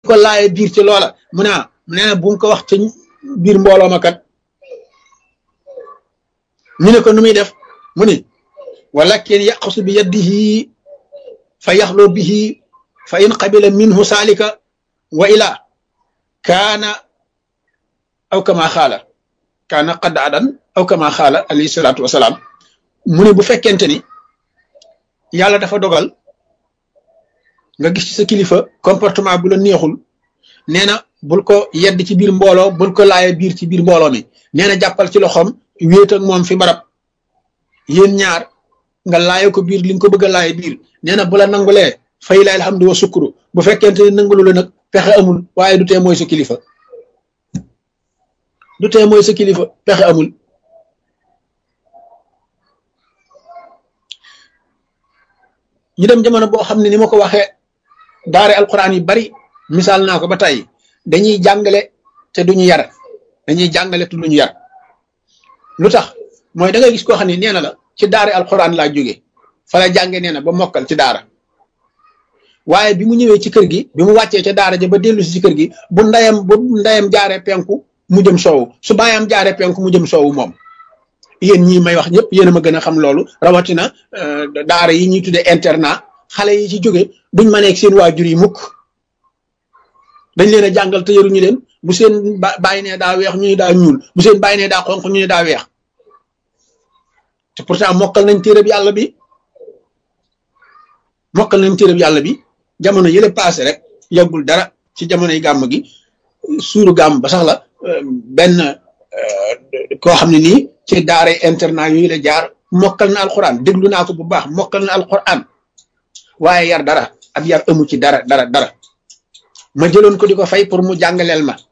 ko laaye biir ci loola mu ne nee na bu mu ko wax ci biir mbooloo ma kat ñu ne ko nu muy def mu ni walakin yaqsu bi yadihi fa yaxloo bihi fa in qabila minhu saalika wa ila kaana aw kama xaala kaana qad adan aw kama xaala alayhi salaatu wasalaam mu ne bu fekkente ni yàlla dafa dogal nga gis ci sa kilifa comportement bu la neexul nee na bul ko yedd ci biir mbooloo bul ko laaye biir ci biir mbooloo mi nee na jàppal ci loxoom wéet ak moom fi barab yéen ñaar nga laaye ko biir li nga ko bëgg a laaye biir nee na bu la nangulee fay la alhamdu wa sukuru bu fekkente ni nangulu la nag pexe amul waaye du tee mooy sa kilifa du tee mooy sa kilifa pexe amul ñu dem jamono boo xam ne ni ma ko waxee daare alquran yi bari misaal naa ko ba tey dañuy jàngale te duñu yar dañuy jàngale te duñu yar lu tax mooy da ngay gis koo xam ne nee na la ci daare alquran laa jóge fa la jànge nee na ba mokkal ci daara waaye bi mu ñëwee ci kër gi bi mu wàccee ca daara ja ba dellu si ci kër gi bu ndayam bu ndayam jaaree penku mu jëm soowu su baayam jaaree penku mu jëm soowu moom yéen ñii may wax ñëpp yéen a ma gën a xam loolu rawatina daara yi ñuy tuddee internat xale yi ci jóge duñ ma nekk seen waajur yi mukk dañ leen a jàngal te yaruñu leen bu seen bàyyi nee daa weex ñu ne daa ñuul bu seen bàyyi nee daa xonq ñu ne daa weex te pourtant mokkal nañ téereb yàlla bi mokkal nañ téereb yàlla bi jamono yële passé rek yàggul dara ci jamonoy gàmm gi suuru gàmm ba sax la benn koo xam ne nii ci daara internat yooyu la jaar mokkal na alquran déglu naa ko bu baax mokkal na alquran waaye yar dara ab yar amu ci dara dara dara ma jëloon ko di ko fay pour mu jàngaleel ma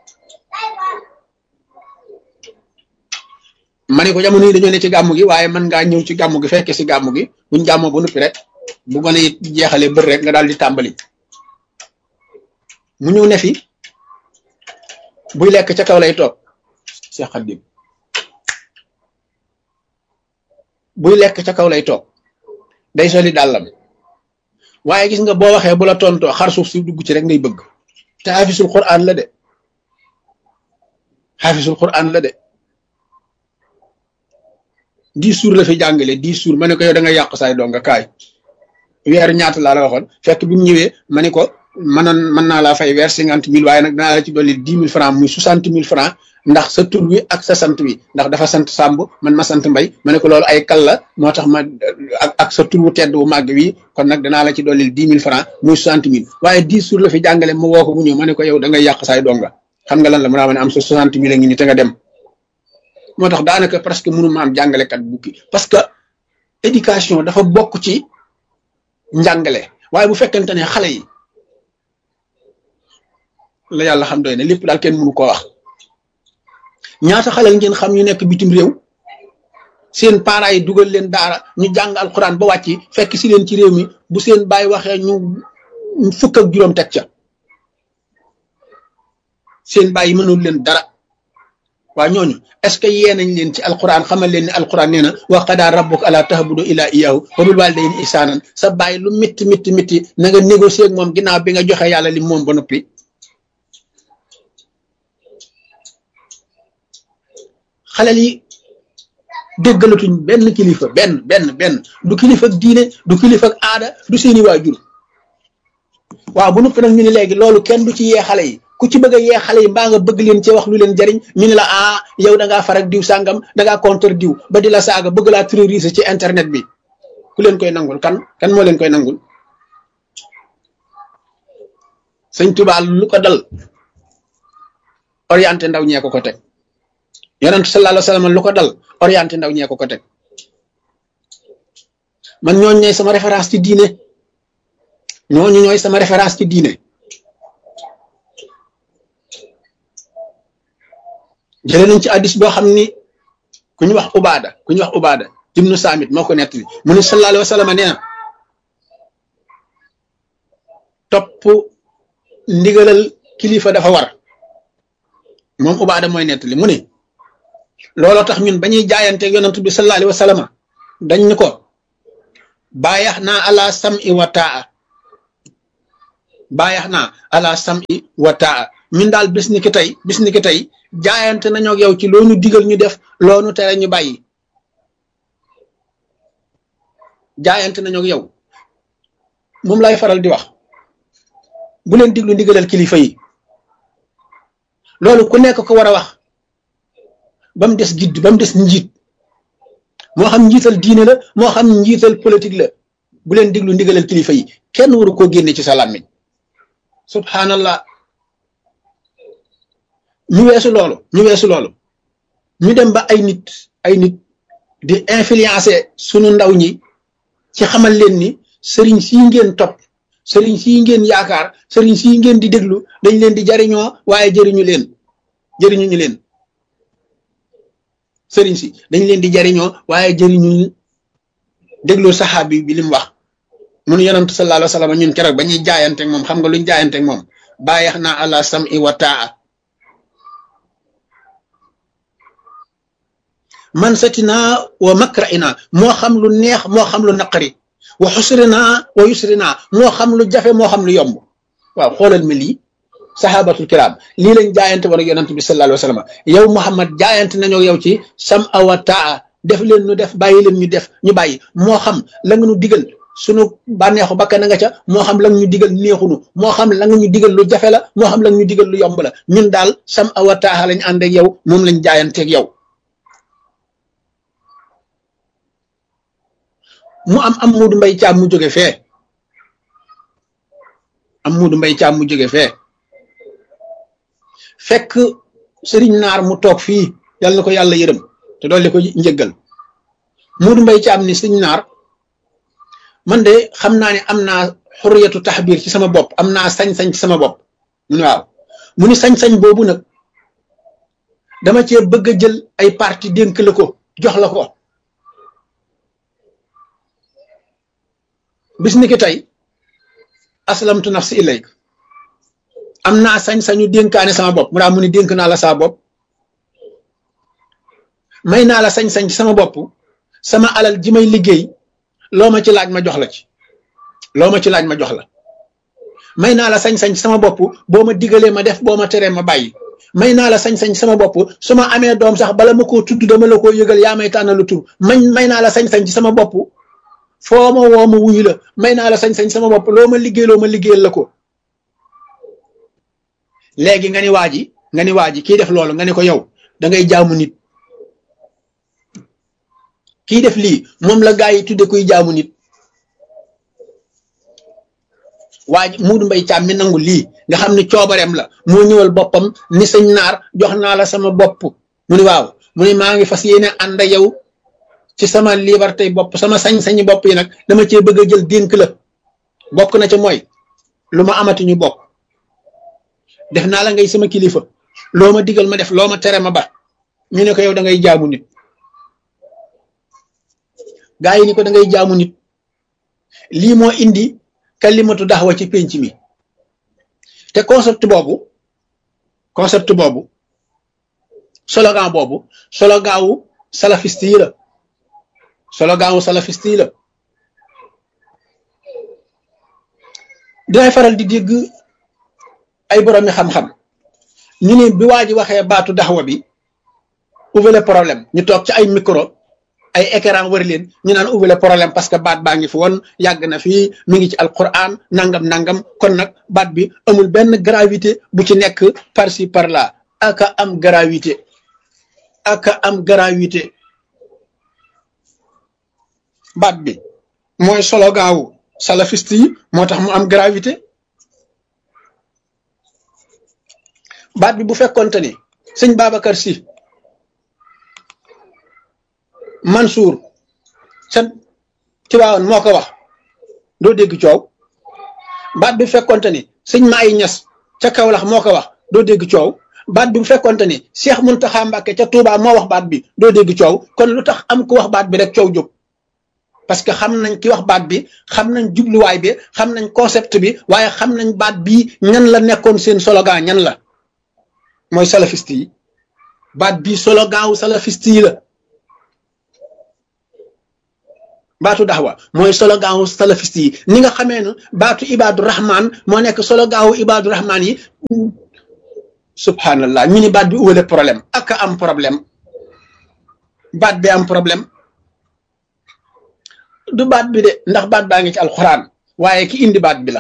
ma ne ko jamono yi dañoo ne ci gàmm gi waaye mën ngaa ñëw ci gàmm gi fekke si gàmm gi buñ gàmmoo ba noppi rek bu gone it jeexalee bër rek nga daal di tàmbali mu ñëw ne fi buy lekk ca kaw lay toog Cheikh Khadim buy lekk ca kaw lay toog day soli dàllam waaye gis nga boo waxee bu la tontoo xar suuf si dugg ci rek ngay bëgg te xaafisul quran la de xaafisul quran la de dix jours la fi jàngale dix jours ma ne ko yow da nga yàq saay dong nga kaay weer ñaata laa la waxoon fekk bi mu ñëwee ma ne ko mënoon mën naa laa fay weer cinquante mille waaye nag danaa la ci dolli dix mille francs muy soixante mille francs ndax sa tur wi ak sa sant wi ndax dafa sant Samb man ma sant Mbay ma ne ko loolu ay kal la moo tax ma ak ak sa tur wu tedd wu màgg wi kon nag danaa la ci dolli dix mille francs muy soixante mille waaye dix jours la fi jàngale ma woo ko mu ñëw ma ne ko yow da ngay yàq saay donga xam nga lan la mu naa ma ne am sa soixante mille a ngi ni te nga dem moo tax daanaka presque mënu ma am jàngalekat bukki parce que éducation dafa bokk ci njàngale waaye bu fekkente ne xale yi la yàlla xam doy ne lépp daal kenn mënu koo wax ñaata xale ngeen xam ñu nekk bitim réew seen parents yi dugal leen daara ñu jàng alxuraan ba wàcc fekk si leen ci réew mi bu seen baay waxee ñu fukk ak juróom teg ca seen baay yi mënul leen dara waa ñooñu est-ce que yee nañ leen ci alquran xamal leen ne alquran nee na wa qadaa rabbuka alaa ta'budu illaa iyyaahu wa bil waalidayni ihsaanan sa bàyyi lu métti métti métti na nga négocier ak moom ginnaaw bi nga joxe yàlla li moom ba noppi xalel yi déggalatuñ benn kilifa benn benn benn du kilifa ak diine du kilifa ak aada du seeni waajur waaw bu noppi nag ñu ne léegi loolu kenn du ci yee xale yi ku ci bëgg a yee xale yi mbaa nga bëgg leen ci wax lu leen jariñ ñu ne la ah yow da ngaa farak diw sàngam da ngaa contre diw ba di la saaga bëgg laa terroriser ci internet bi ku leen koy nangul kan kan moo leen koy nangul sëñ Tuubaa lu ko dal orienté ndaw ñee ko ko teg yonent sallallahu alayhi wa sallam lu ko dal orienté ndaw ñee ko ko teg man ñooñu ñooy sama référence ci diine ñooñu ñooy sama référence ci diine jële nañ ci addis boo xam ni ku ñu wax ubaada ku ñu wax ubaada ibnu saamit moo ko nettali mu ne sallallahu alayhi wa sallam nee na topp ndigalal kilifa dafa war moom ubaada mooy nettali mu ne looloo tax ñun ba ñuy jaayanteeg yonent bi sallallahu alayhi wa sallam dañ ñu ko bàyyax naa ala sam'i wa taa bàyyax naa ala sam'i wa taa ñun daal bis ni ki tey bis ni ki tey jaayante nañoo ak yow ci loo ñu digal ñu def loo ñu tere ñu bàyyi jaayante nañoo ak yow moom lay faral di wax bu leen diglu ndigalal kilifa yi loolu ku nekk ko war a wax ba mu des gidd ba mu des njiit moo xam njiital diine la moo xam njiital politique la bu leen diglu ndigalal kilifa yi kenn waru koo génne ci sa làmmiñ subhanallah ñu weesu loolu ñu weesu loolu ñu dem ba ay nit ay nit di influencer sunu ndaw ñi ci xamal leen ni sëriñ sii ngeen topp sëriñ sii ngeen yaakaar sëriñ sii ngeen di déglu dañ leen di jariñoo waaye jëriñu leen jëriñu ñu leen sëriñ si dañ leen di jariñoo waaye jëriñu déglu saxaabi bi li mu wax mun yonent sallallahu alayhi wa sallam ñun keroog ba ñuy jaayanteeg moom xam nga luñ jaayanteeg moom bàyyeex naa ala sam'i wa taa man satinaa wa makrainaa moo xam lu neex moo xam lu naqari wa xusrinaa wa yusrinaa moo xam lu jafe moo xam lu yomb waaw xoolal mi lii sahabatul kiram lii lañ jaayante war ak yonent bi sallallahu alayhi wa sallam yow Muhammad jaayante nañoo yow ci sam awa taa def leen ñu def bàyyi leen ñu def ñu bàyyi moo xam la nga ñu digal sunu bànneexu bakkan nga ca moo xam la nga ñu digal neexunu moo xam la nga ñu digal lu jafe la moo xam la nga ñu digal lu yomb la ñun daal sam awa taa lañ ànd ak yow moom lañ jaayanteeg yow mu am am muudu mbay caam mu jóge fee am muudu mbay caam mu jóge fee fekk sëriñ naar mu toog fii yal na ko yàlla yërëm te dolli ko njëggal muudu mbay caam ni sëriñ naar man de xam naa ne am naa xurriyatu taxbiir ci sama bopp am naa sañ-sañ ci sama bopp mu ne waaw mu ni sañ-sañ boobu nag dama cee bëgg a jël ay parti dénk la ko jox la ko bis ni ki tey aslamtu nafsi ilayk am naa sañ-sañu dénkaane sama bopp mu daa mu ni dénk naa la saa bopp may naa la sañ-sañ ci sama bopp sama alal ji may liggéey loo ma ci laaj ma jox la ci loo ma ci laaj ma jox la may naa la sañ-sañ ci sama bopp boo ma digalee ma def boo ma teree ma bàyyi may naa la sañ-sañ ci sama bopp su ma amee doom sax bala ma koo tudd dama la koo yëgal yaa may tànnalu tur may may naa la sañ-sañ ci sama bopp foo ma woo ma wuyu la may naa la sañ-sañ sama bopp loo ma liggéey loo ma liggéeyal la ko léegi nga ni waa ji nga ni waa ji kii def loolu nga ne ko yow da ngay jaamu nit kii def lii moom la gaa yi tudde kuy jaamu nit waa ji muudu mbay caam mi nangu lii nga xam ne coobareem la moo ñëwal boppam ni sëñ naar jox naa la sama bopp mu ni waaw mu ni maa ngi fas yéene ànd ak yow ci sama liberté bopp sama sañ-sañi bopp yi nag dama cee bëgg a jël dénk la bokk na ca mooy lu ma amati ñu bokk def naa la ngay sama kilifa loo ma digal ma def loo ma tere ma ba ñu ne ko yow da ngay jaamu nit gaa yi ni ko da ngay jaamu nit lii moo indi kalimatu daxwa ci pénc mi te concept boobu concept boobu slogan boobu slogan wu salafiste yi la slogan wu salafiste yi la dinay faral di dégg ay boroomi xam-xam ñu ne bi waa ji waxee baatu daxwa bi ouvrez le problème ñu toog ci ay micro ay écran wër leen ñu naan ouvrez le problème parce que baat baa ngi fi woon yàgg na fii mi ngi ci alquran nangam nangam kon nag baat bi amul benn gravité bu ci nekk par ci par là aka am gravité aka am gravité baat bi mooy solo gaawu salafiste yi moo tax mu am gravité baat bi bu fekkonte ni sëñ Babacar si Mansour sa Tiwaawan moo ko wax doo dégg coow baat bi bu fekkonte ni sëñ Maay Ñas ca Kawlax moo ko wax doo dégg coow baat bi bu fekkonte ni Cheikh Muntaxa Mbàkke ca Touba moo wax baat bi doo dégg coow kon lu tax am ku wax baat bi rek coow jóg parce que xam nañ ki wax baat bi xam nañ jubluwaay bi xam nañ concept bi waaye xam nañ baat bii ñan la nekkoon seen slogan ñan la mooy salafiste yi baat bii slogan wu salafiste yi la baatu daxwa mooy slogan wu salafiste yi ni nga xamee ne baatu ibaadu rahman moo nekk slogan wu ibaadu rahman yi subhanallah ñu ni baat bi uwale problème ak am problème baat bi am problème du baat bi de ndax baat baa ngi ci alxuraan waaye ki indi baat bi la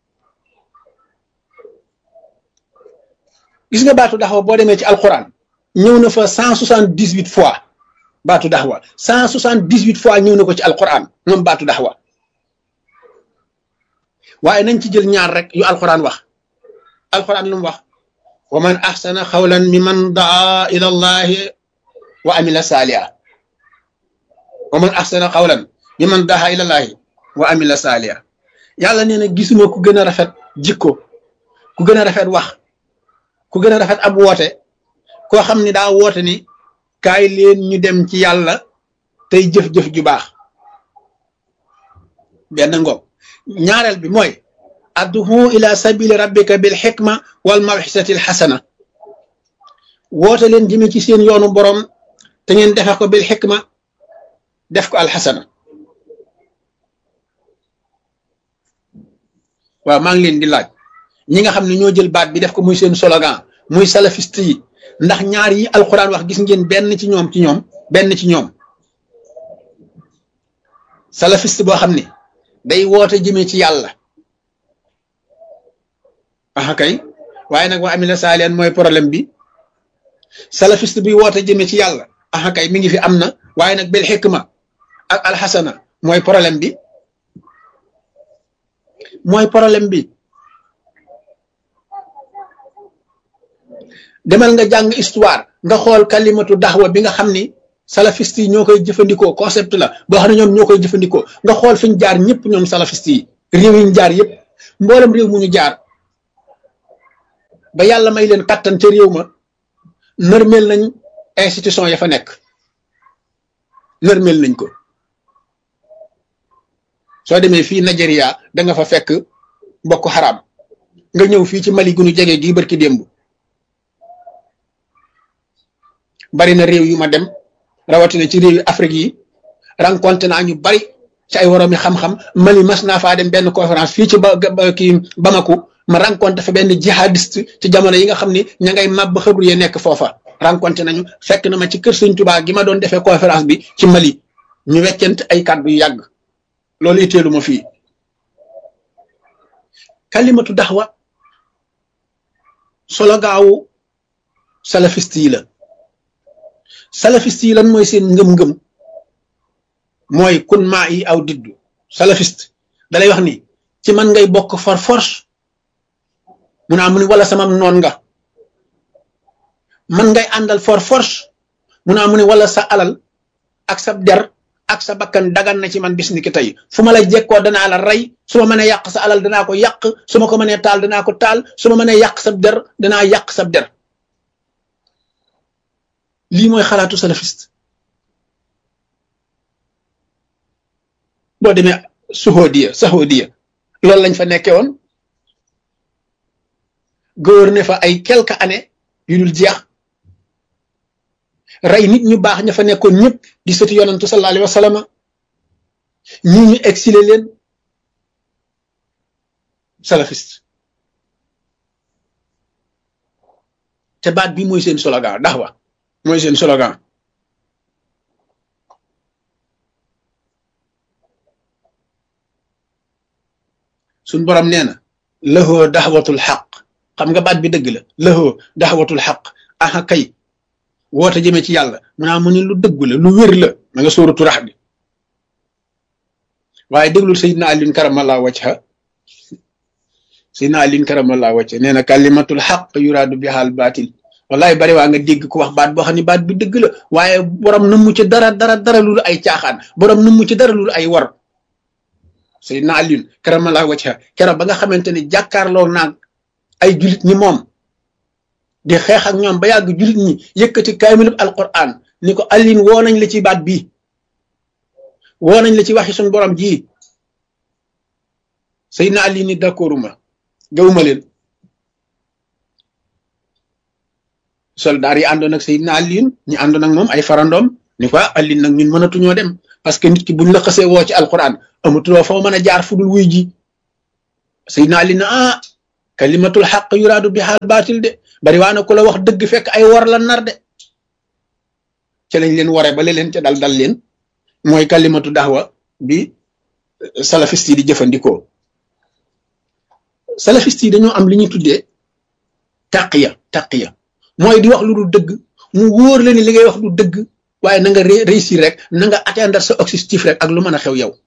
gis nga baatu daxwa boo demee ci alxuraan ñëw na fa cent soixante dix huit fois baatu daxwa cent soixante dix huit fois ñëw na ko ci alxuraan moom baatu daxwa waaye nañ ci jël ñaar rek yu alxuraan wax alxuraan lu mu wax wa man axsana xawlan mi man daa ila allahi wa amila saaliha wa man axsana xawlan mi man daa ila allahi wa amila saaliha yàlla nee na gisuma ku gën a rafet jikko ku gën a rafet wax ku gën a rafet ab woote koo xam ni daa woote ni kaay leen ñu dem ci yàlla tey jëf-jëf ju baax benn ngoog ñaareel bi mooy adduhu ila sabili rabbika bil xikma wal mawxisati al xasana woote leen jëme ci seen yoonu borom te ngeen defe ko bil xikma def ko alxasana waaw maa ngi leen di laaj ñi nga xam ne ñoo jël baat bi def ko muy seen slogan muy salafiste yi ndax ñaar yi alxuraan wax gis ngeen benn ci ñoom ci ñoom benn ci ñoom salafiste boo xam ne day woote jëmee ci yàlla aha kay waaye nag wa amila saalihan mooy problème bi salafiste bi woote jëmee ci yàlla aha kay mi ngi fi am na waaye nag bil xikma ak alxasana mooy problème bi mooy problème bi demal nga jàng histoire nga xool kalimatu daxwa bi nga xam ni salafiste yi ñoo koy jëfandikoo concept la boo xam ne ñoom ñoo koy jëfandikoo nga xool fi ñu jaar ñëpp ñoom salafiste yi réew yi ñu jaar yëpp mboolem réew mu ñu jaar ba yàlla may leen kattan ca réew ma nërmeel nañ institution ya fa nekk nërmeel nañ ko soo demee fii Nigeria da nga fa fekk bokk xaraam nga ñëw fii ci Mali gu nu jege gii barki démb bari na réew yu ma dem rawatina ci réew yu Afrique yi rencontré naa ñu bari ci ay woroomi xam-xam Mali mas naa faa dem benn conférence fii ci ba kii Bamako ma rencontré fa benn jihadiste ci jamono yi nga xam ni ña ngay màbb xëbru ye nekk foofa rencontré nañu fekk na ma ci kër Sëñ Tuubaa gi ma doon defee conférence bi ci Mali ñu weccent ay kàddu yu yàgg loolu itteelu ma fii kalimatu daxwa solo gaawu salafiste yi la salafiste yi lan mooy seen ngëm-ngëm mooy kun maa yi aw diddu salafiste dalay wax ni ci man ngay bokk for force mu naa mu ni wala sama noon nga man ngay àndal for force mu naa mu ni wala sa alal ak sa der ak sa bakkan dagan na ci man bis ni ki tey fu ma la jekkoo danaa la rey su ma mënee yàq sa alal danaa ko yàq su ma ko mënee taal danaa ko taal su ma mënee yàq sab der danaa yàq sab der lii mooy xalaatu salafiste boo demee suhodiya sahodiya loolu lañ fa nekkee woon gouverner fa ay quelques années yu dul jeex rey nit ñu baax ña fa nekkoon ñëpp di sëti yonantu sallallahu alayhi wa sallam ñii ñu exilé leen salafiste te baat bi mooy seen slogan daxwa mooy seen slogan suñ borom nee na lëhoo daxwatul xaq xam nga baat bi dëgg la lëhoo daxwatul xaq aha kay woote jëmee ci yàlla mu naa mu ni lu dëgg la lu wér la ma nga sóoratu rax bi waaye déglul sayidna alin karamallahu wajha sayidna alin karamallahu wajha nee na kalimatul xaq yuraadu bihal baatil wallahi bari waa nga dégg ko wax baat boo xam ne baat bi dëgg la waaye borom na mu ci dara dara dara lulu ay caaxaan borom na mu ci dara lulu ay war sayidna alin karamallahu wajha keroog ba nga xamante ni jàkkaarloo naag ay julit ñi moom di xeex ak ñoom ba yàgg julit ñi yëkkati kaamilub alquran ni ko allin woo nañ la ci baat bii woo nañ la ci waxi suñ borom ji Seydina Ali ni d'accorduma gawuma leen soldaar yi àndoon ak Seydina Ali ñi àndoon ak moom ay farandoom ni ko allin nag ñun mënatuñoo dem parce que nit ki buñ la xasee woo ci alquran amatuloo foo mën a jaar fu dul wuy ji sayidna ali na ah kalimatul xaq yuraadu bi xaal baatil de bari waa na ku la wax dëgg fekk ay war la nar de ca lañ leen waree ba leen ca dal dal leen mooy kalimatu daxwa bi salafiste yi di jëfandikoo salafiste yi dañoo am li ñuy tuddee taqiya taqiya mooy di wax lu dul dëgg mu wóor la ni li ngay wax du dëgg waaye na nga réussir rek na nga atteindre sa objectif rek ak lu mën a xew yow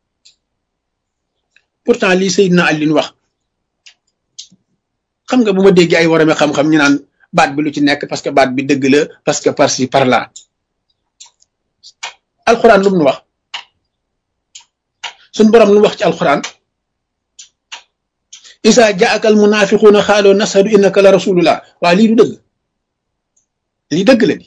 pourtant lii Seydina Alioune wax xam nga bu ma déggee ay warame xam-xam ñu naan baat bi lu ci nekk parce que baat bi dëgg la parce que par ci par là alxuraan lu mu nu wax suñ borom lu mu wax ci alxuraan isa jaaka al munafiquuna xaaloo nashadu innaka la rasulullah waa lii du dëgg lii dëgg la di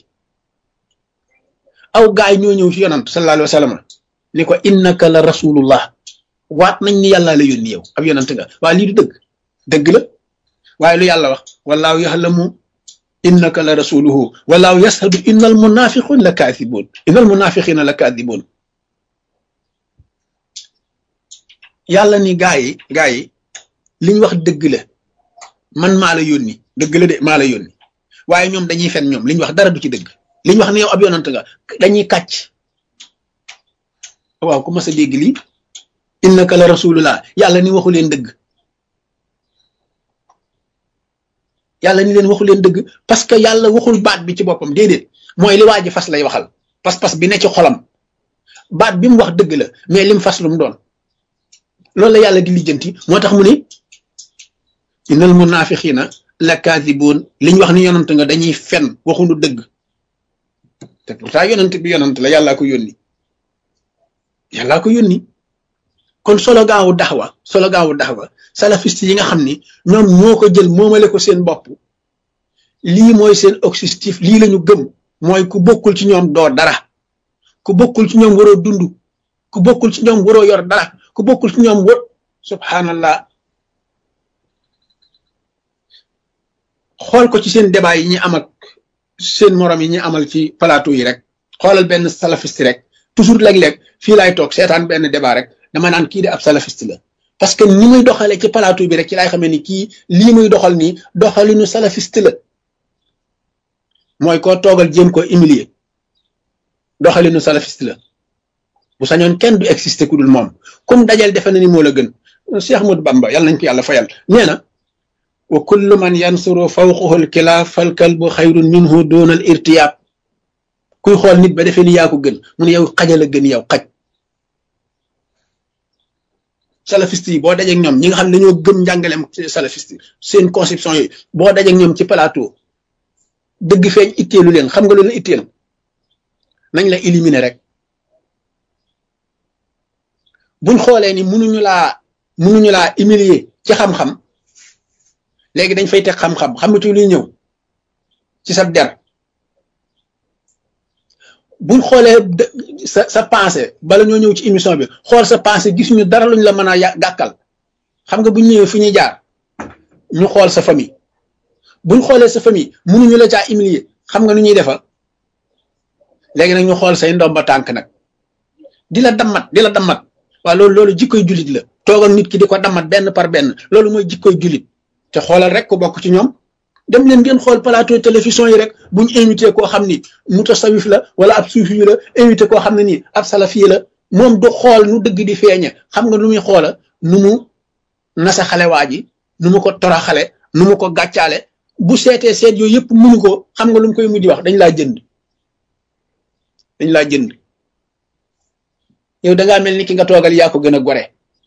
aw gaay ñoo ñëw ci yonant sallallahu alayhi wa sallam ni ko innaka la rasulullah waat nañ ni yàlla la yónni yow ab yonant nga waa lii du dëgg dëgg la waaye lu yàlla wax wallaahu yaxlamu innaka la rasuluhu wallaahu yashhadu inna al munafiqun la kaathibuun inna al munafiqina la kaathibuun yàlla ni gaa yi gaa yi liñ wax dëgg la man maa la yónni dëgg la de maa la yónni waaye ñoom dañuy fen ñoom liñ wax dara du ci dëgg liñ wax ne yow ab yonant nga dañuy kàcc waaw ku mas a dégg lii innaka la rasulullah yàlla ni waxu leen dëgg yàlla ni leen waxu leen dëgg parce que yàlla waxul baat bi ci boppam déedéet mooy li waa ji fas lay waxal pas-pas bi ne ci xolam baat bi mu wax dëgg la mais lim fas lu mu doon loolu la yàlla di lijjanti moo tax mu ni innal munafiqina la kaadibuun liñ wax ni yonant nga dañuy fen waxuñu dëgg te pourtant yonant bi yonant la yàllaa ko yónni yàllaa ko yónni kon solo gaawu daxwa solo gaawu daxwa salafiste yi nga xam ni ñoom ñoo ko jël moomale ko seen bopp lii mooy seen objectif lii lañu gëm mooy ku bokkul ci ñoom doo dara ku bokkul ci ñoom waroo dund ku bokkul ci ñoom waroo yor dara ku bokkul ci ñoom war subhanallah xool ko ci seen débat yi ñi am ak seen morom yi ñi amal ci plateau yi rek xoolal benn salafiste rek toujours léeg-léeg fii laay toog seetaan benn débat rek dama naan kii de ab salafiste la parce que ni muy doxalee ci plateau bi rek ci laay xamee ni kii lii muy doxal nii doxalinu salafiste la mooy koo toogal jéem ko humilier doxalinu salafiste la bu sañoon kenn du exister ku dul moom comme dajal defe na ni moo la gën Cheikh Ahmadou Bamba yàlla nañ ko yàlla fayal nee na wa kullu man yansuru fawqahu alkilaaf fal kalbu xayrun minhu doonal irtiyaab kuy xool nit ba defee ni yaa ko gën mu ne yow xajal a gën yow xaj salafiste yi boo dajeeg ñoom ñi nga xam ne dañoo gëm njàngaleem salafiste seen conception yi boo dajeeg ñoom ci plateau dëgg feeñ itteelu leen xam nga lu leen itteel nañ la éliminer rek buñ xoolee ni mënuñu laa mënuñu laa humilier ci xam-xam léegi dañ fay teg xam-xam xamatu luy ñëw ci sa der buñ xoolee sa sa pensée bala ñoo ñëw ci émission bi xool sa pensée gis ñu dara luñ la mën a gàkkal xam nga buñ ñëwee fu ñuy jaar ñu xool sa famille buñ xoolee sa famille mënuñu la caa humilier xam nga nu ñuy defal léegi nag ñu xool say ndomba tànk nag di la dammat di la dammat waaw loolu loolu jikkoy jullit la toogal nit ki di ko dammat benn par benn loolu mooy jikkoy jullit te xoolal rek ku bokk ci ñoom dem leen ngeen xool plateau télévision yi rek buñ invité koo xam ni mutasawif la wala ab suufi la invité koo xam ne nii ab salafi la moom du xool nu dëgg di feeñe xam nga nu muy xoola nu mu nasa xale waa ji nu mu ko toraxale nu mu ko gàccaale bu seetee seet yooyu yëpp munu ko xam nga lu mu koy mujj wax dañ laa jënd dañ laa jënd yow da ngaa mel ni ki nga toogal yaa ko gën a gore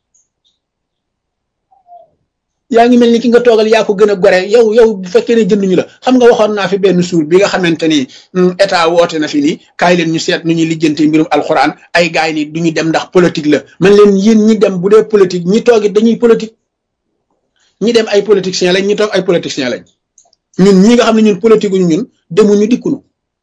yaa ngi mel ni ki nga toogal yaa ko gën a gore yow yow bu fekkee ne jënduñu la xam nga waxoon naa fi benn suur bi nga xamante ni état woote na fi ni kaay leen ñu seet nu ñuy lijjante mbirum alxuraan ay gaay ni du ñu dem ndax politique la man leen yéen ñi dem bu dee politique ñi toogit dañuy politique ñi dem ay politiciens lañ ñi toog ay politiciens lañ ñun ñi nga xam ne ñun politique uñu ñun demuñu dikkunu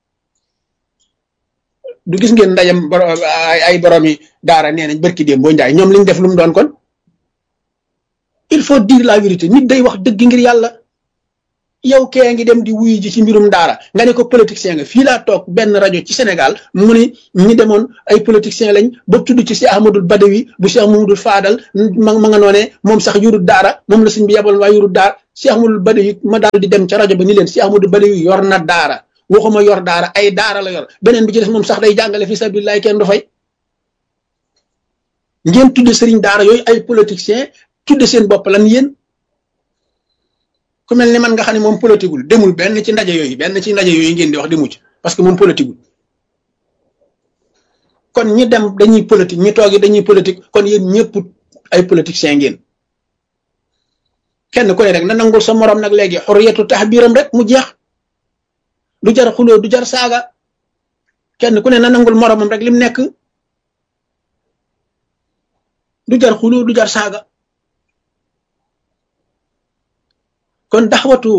du gis ngeen ndayam ay borom yi daara nee nañ barki déem boo njaay ñoom liñ def lu mu doon kon il faut dire la vérité nit day wax dëgg ngir yàlla yow kee ngi dem di wuyu ji ci mbirum daara nga ne ko politicien nga fii laa toog benn rajo ci Sénégal mu ni ñi demoon ay politicien lañ ba tudd ci Cheikh Ahmadul Badawi bu Cheikh Mamadul Faadal ma ma nga noonee moom sax yurut daara moom la suñ bi yebal waaye yurut daara Cheikh Ahmadul Badawi ma daal di dem ca rajo ba ni leen Cheikh Ahmadul Badawi yor na daara waxuma yor daara ay daara la yor beneen bi ci des moom sax day jàngale fi sabilillah kenn du fay ngeen tudde sëriñ daara yooyu ay politicien tudde seen bopp lan yéen ku mel ni man nga xam ne moom politigul demul benn ci ndaje yooyu benn ci ndaje yooyu ngeen di wax demu ci parce que moom politigul kon ñi dem dañuy politique ñi toog dañuy politique kon yéen ñëpp ay politiciens ngeen kenn ku ne rek na nangul sa morom nag léegi xurriyatu taxbiiram rek mu jeex du jar xuloo du jar saaga kenn ku ne na nangul moromam rek lim nekk du jar xuloo du jar saaga kon daxwatu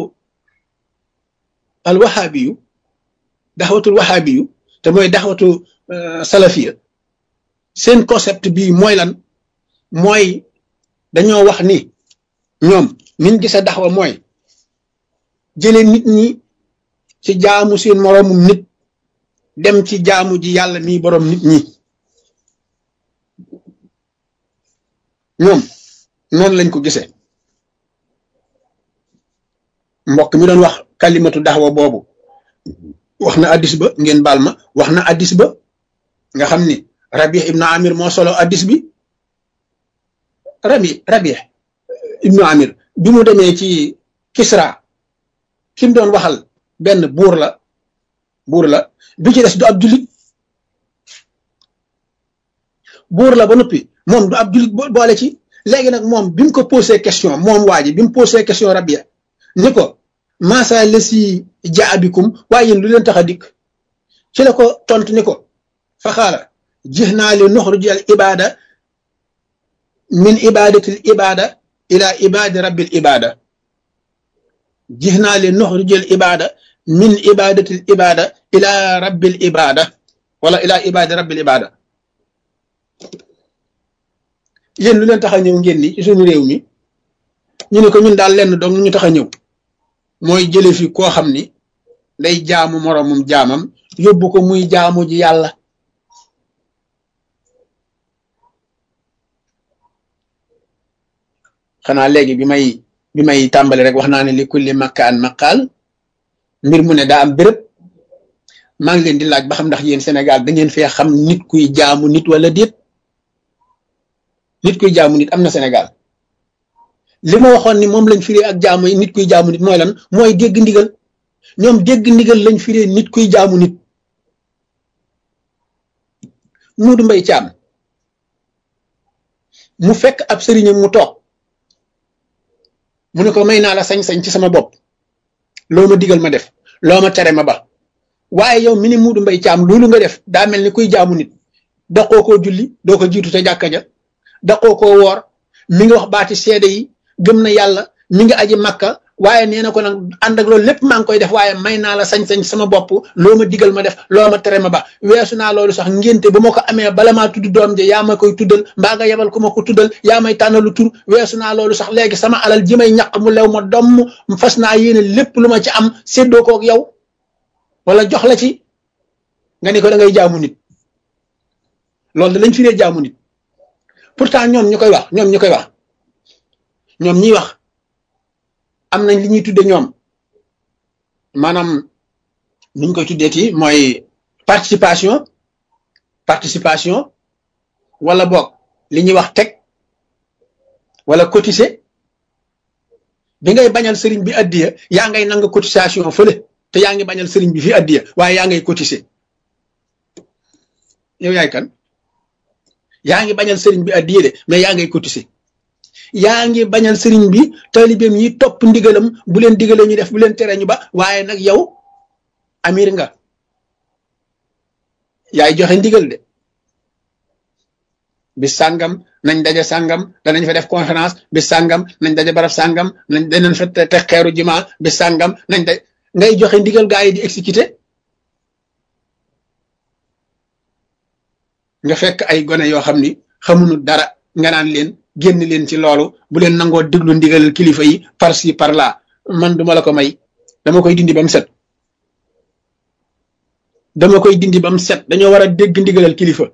al wahabiyu daxwatul wahabiyu te mooy daxwatu salafiya seen concept bii mooy lan mooy dañoo wax ni ñoom niñ gisa daxwa mooy jële nit ñi ci jaamu seen moroomum nit dem ci jaamu ji yàlla mii boroom nit ñi ñoom noonu lañ ko gisee mbokk mi doon wax kalimatu daxwa boobu wax na addis ba ngeen baal ma wax na addis ba nga xam ni rabi ibnu amir moo solo addis bi rabi rabi ibnu amir bi mu demee ci kisra ki mu doon waxal benn buur la buur la bi ci des du ab julit buur la ba noppi moom du ab julit boole ci léegi nag moom bi mu ko posé question moom waa ji bi mu posé question rabia ni ko maasa la si jaabikum waaye yéen lu leen tax a dikk ci la ko tontu ni ko fa xaala jix naa li nuxruj al ibada min ibadati al ibada ila ibadi rabbil ibada jix naa li nuxruj al ibada min ibadati al ibada ila rabbil ibada wala ila ibadi rabbil ibada yéen lu leen tax a ñëw ngeen ni ci suñu réew mi ñu ne ko ñun daal lenn dong ñu tax a ñëw mooy jële fi koo xam ni day jaamu moroomum jaamam yóbbu ko muy jaamu ji yàlla xanaa léegi bi may bi may tàmbali rek wax naa ne li kulli makkaan maqaal mbir mu ne daa am béréb maa ngi leen di laaj ba xam ndax yéen Sénégal da ngeen fee xam nit kuy jaamu nit wala déet nit kuy jaamu nit am na Sénégal li ma waxoon ni moom lañ firee ak jaamu nit kuy jaamu nit mooy lan mooy dégg ndigal ñoom dégg ndigal lañ firee nit kuy jaamu nit Muudu Mbay Caam mu fekk ab sëriñam mu toog mu ne ko may naa la sañ-sañ ci sama bopp loo ma digal ma def loo ma tere ma ba waaye yow mi ni Muudu Mbay Caam loolu nga def daa mel ni kuy jaamu nit daqoo koo julli doo ko jiitu te jàkka ja daqoo koo woor mi ngi wax baati seede yi gëm na yàlla mi ngi aji makka waaye nee na ko nag ànd ak loolu lépp maa ngi koy def waaye may naa la sañ-sañ sama bopp loo ma digal ma def loo ma tere ma ba weesu naa loolu sax ngénte bu ma ko amee bala maa tudd doom je yaa ma koy tuddal mbaa nga yebal ku ma ko tuddal yaa may tànnalu tur weesu naa loolu sax léegi sama alal ji may ñaq mu lew ma domm fas naa yéene lépp lu ma ci am séddoo koog yow wala jox la ci nga ni ko da ngay jaamu nit loolu da lañ firee jaamu nit pourtant ñoom ñu koy wax ñoom ñu koy wax ñoom ñiy wax am nañ li ñuy tudde ñoom maanaam nuñ koy tuddee ci mooy participation participation wala boog li ñuy wax teg wala cotiser bi ngay bañal sëriñ bi addiya yaa ngay nanga cotisation fële te yaa ngi bañal sëriñ bi fi addiya waaye yaa ngay cotiser yow yaay kan yaa ngi bañal sëriñ bi addiya de mais yaa ngay cotiser yaa ngi bañal sëriñ bi taalibeem yi topp ndigalam bu leen digalee ñu def bu leen tere ñu ba waaye nag yow amir nga yaay joxe ndigal de bis sàngam nañ daje sàngam danañ fa def conférence bis sàngam nañ daje barab sàngam nañ danañ fa te xeeru juma bis sàngam nañ da ngay joxe ndigal gaa yi di exécuter nga fekk ay gone yoo xam ni xamuñu dara nga naan leen génn leen ci loolu bu leen nangoo déglu ndigalal kilifa yi par ci par là man duma la ko may dama koy dindi ba mu set dama koy dindi ba mu set dañoo war a dégg ndigalal kilifa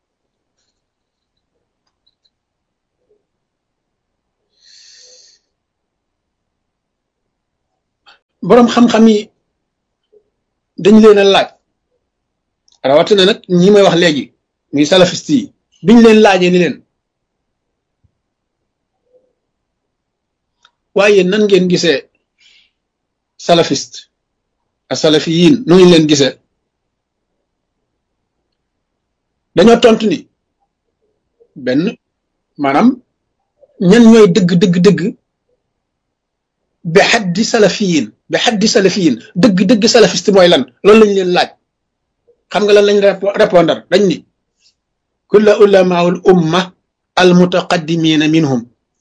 boroom xam-xam yi dañ leen a laaj rawatina nag ñi may wax léegi muy salafiste yi biñ leen laajee ni leen waaye nan ngeen gisee salafiste a salafiyin nu ngi leen gisee dañoo tontu ni benn maanaam ñan ñooy dëgg dëgg dëgg bi xaddi salafiyin bi xaddi salafiyin dëgg dëgg salafiste mooy lan loolu lañ leen laaj xam nga lan lañ répondre dañ ni kulla ulamaul umma al mutaqaddimina minhum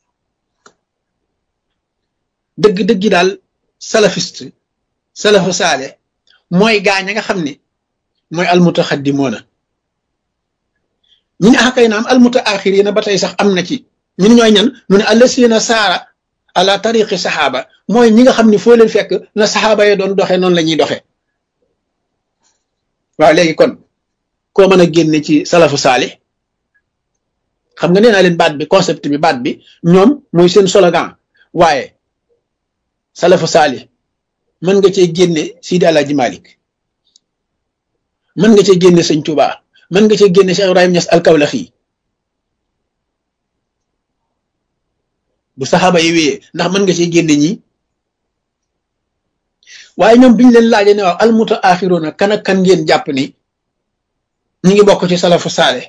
dëgg dëggi daal salafiste salafu saale mooy gaañ a nga xam ni mooy al mutaxaddimoona ñu ne ah kay naam al mutaaxirina ba tey sax am na ci ñun ñooy ñan mu ne allasina saara ala tariqi saxaaba mooy ñi nga xam ni foo leen fekk na saxaaba yi doon doxee noonu la ñuy doxee waaw léegi kon koo mën a génne ci salafu saali xam nga nee naa leen baat bi concept bi baat bi ñoom muy seen slogan waaye salafu saali mën nga cee génne Sidi Alaaji Malik mën nga cee génne Sëñ Tuubaa mën nga cee génne Cheikh Ibrahim Niass al-Kawlaxi bu saxaaba yi wéyee ndax mën nga cee génne ñi waaye ñoom biñ leen laajee ne waaw almuta axiroona kan ak kan ngeen jàpp ni ñi ngi bokk ci salafu saale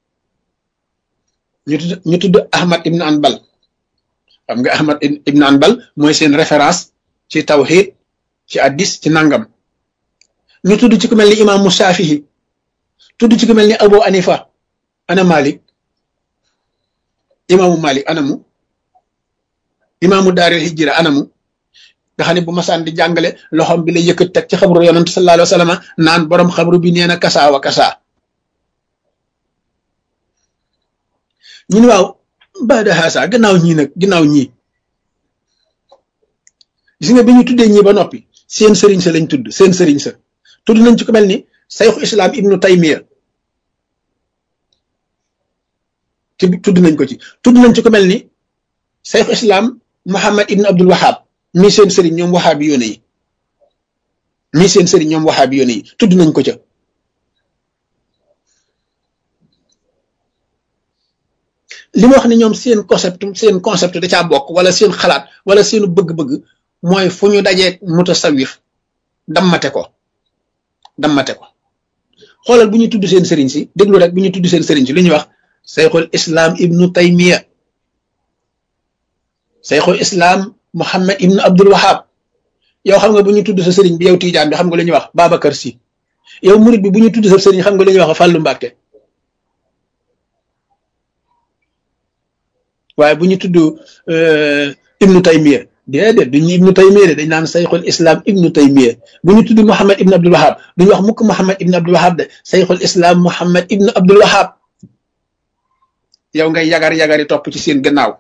ñu tudd ñu tudd Ahmad ibn Anbal xam nga Ahmad ibn Anbal mooy seen référence ci tawhid ci addis ci nangam ñu tudd ci ku mel ni imaamu Shaafihi tudd ci ku mel ni Abu Anifa ana Malik imaamu Malik anamu imaamu daaril hijra anamu nga xam ne bu masaan di jàngale loxom bi la yëkkat teg ci xabru yonent sallallahu alayhi wa sallam naan borom xabru bi nee na kasaa wa kasaa ñu ne waaw baada haasa gannaaw ñii nag gannaaw ñii gis nga bi ñu tuddee ñii ba noppi seen sëriñ sa lañ tudd seen sëriñ sa tudd nañ ci ko mel ni sayxu islam ibnu taymiya ci tudd nañ ko ci tudd nañ ci ko mel ni sayxu islam muhammad ibnu abdul wahab mii seen sëriñ ñoom waxaabi yoone yi mii seen sëriñ ñoom waxaabi yoone yi tudd nañ ko ca li ma wax ne ñoom seen concept seen concept da caa bokk wala seen xalaat wala seenu bëgg-bëgg mooy fu ñu dajee mutasawif dammate ko dammate ko xoolal bu ñu tudd seen sëriñ si déglu rek bu ñu tudd seen sëriñ si lu ñuy wax sayxul islam ibnu taymiya sayxul islam muhammad ibnu abdul wahab yow xam nga bu ñu tudd sa sëriñ bi yow tiijaan bi xam nga lu ñuy wax babacar si yow murid bi bu ñu tudd sa sëriñ xam nga lu ñuy wax fàllu mbàkke waaye bu ñu tudd ibnu taymiya déedéet duñu ibnu taymiya de dañ naan sayxul islam ibnu taymiya bu ñu tudd muhammad ibnu abdul wahab duñu wax mukk muhammad ibnu abdul wahab de sayxul islam muhammad ibnu abdul wahab yow ngay yagar yagari topp ci seen gannaaw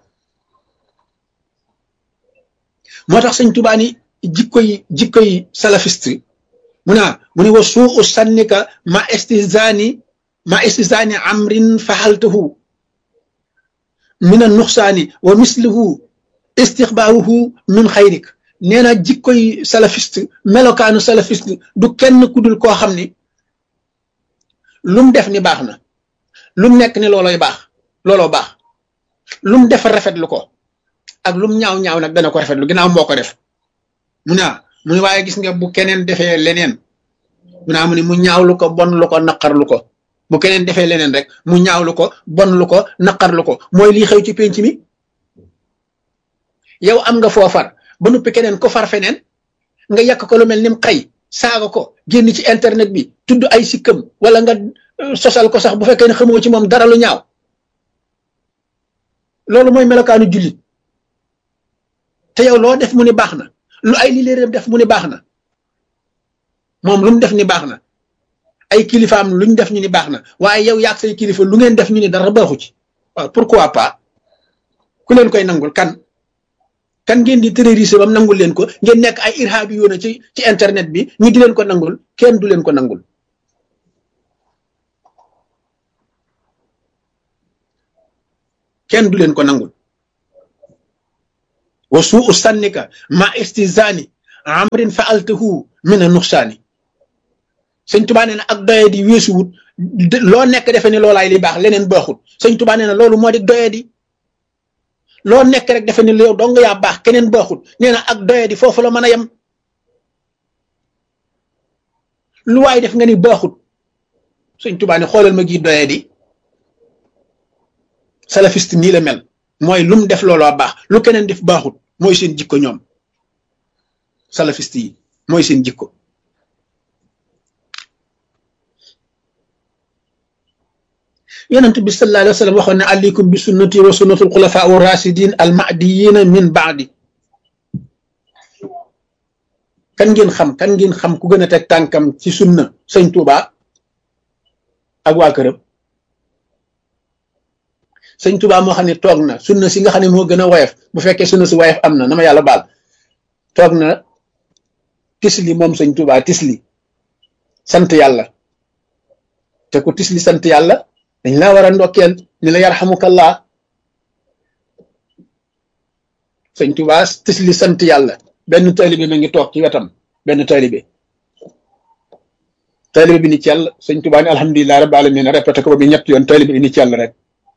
moo tax sëñ Tuubaa ni jikkoy jikkoy salafiste mu naa mu ne wa suu sannika ma istizani ma istizani amrin faxaltahu min a nuxsaani wa mislihu istixbaaruhu min xayrik nee na jikkoy salafiste melokaanu salafiste du kenn ku dul koo xam ni lum def ni baax na lum nekk ni looloy baax looloo baax lum def rafetlu ko ak lum ñaaw ñaaw nag dana ko rafetlu ginnaaw moo ko def mu ne mu ne waaye gis nga bu keneen defee leneen mu naa mu ne mu ñaawlu ko bon lu ko naqarlu ko bu keneen defee leneen rek mu ñaawlu ko bon lu ko naqarlu ko mooy lii xew ci penc mi yow am nga foofar ba noppi keneen ko far feneen nga yàq ko lu mel ni mu xëy saaga ko génn ci internet bi tudd ay sikkam wala nga sosal ko sax bu fekkee ne xamoo ci moom dara lu ñaaw loolu mooy melokaanu jullit te yow loo def mu ni baax na lu ay li leen def mu ni baax na moom lu mu def ni baax na ay kilifaam luñ def ñu ni baax na waaye yow yaag say kilifa lu ngeen def ñu ni dara baaxu ci waaw pourquoi pas ku leen koy nangul kan kan ngeen di terroriser bam nangul leen ko ngeen nekk ay irhabi yoona ci ci internet bi ñu di leen ko nangul kenn du leen ko nangul kenn du leen ko nangul wa suu sannika ma istizani amrin faaltahu min a nuxsaani sëñ tubaa nee na ak doye di weesuwut loo nekk defe ne loolaay li baax leneen baaxut sëñ tubaa nee na loolu moo di doye di loo nekk rek defe ne yow dong yaa baax keneen baaxut nee na ak doye di foofu la mën a yem lu waay def nga ni baaxut sëñ tubaa ne xoolal ma gi doye di salafiste nii la mel mooy lu mu def looloo baax lu keneen def baaxut mooy seen jikko ñoom salafiste yi mooy seen jikko yonent bi sallallahu alayhi wa sallam waxoon ne aleykum bi sunnati wa sunnatul xulafa u rasidin al mahdiyina min baadi kan ngeen xam kan ngeen xam ku gën a teg tànkam ci sunna sëñ Tuuba ak waa këram sëñ Tuuba moo xam ne toog na sunna si nga xam ne moo gën a woyof bu fekkee sunna si woyof am na na ma yàlla baal toog na tisli moom sëñ Tuuba tisli sant yàlla te ku tisli sant yàlla dañ laa war a ndokkeel ni la yarhamukallah sëñ Tuuba tisli sant yàlla benn taalibe ma ngi toog ci wetam benn taalibe taalibe bi ni ci yàlla sëñ Tuuba ni alhamdulilah rabbil alamin répété ko ba bi ñett yoon taalibe bi ni ci yàlla rek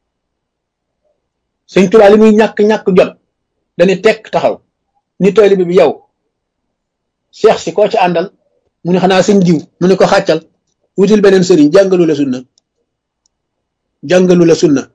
sëñ Tuuba li muy ñàkk-ñàkk jot dañu tekk taxaw ni taalibe bi yow seex si koo ci àndal mu ne xanaa sëñ diw mu ne ko xàccal wutil beneen sëriñ jàngalu la sunna jàngalu la sunna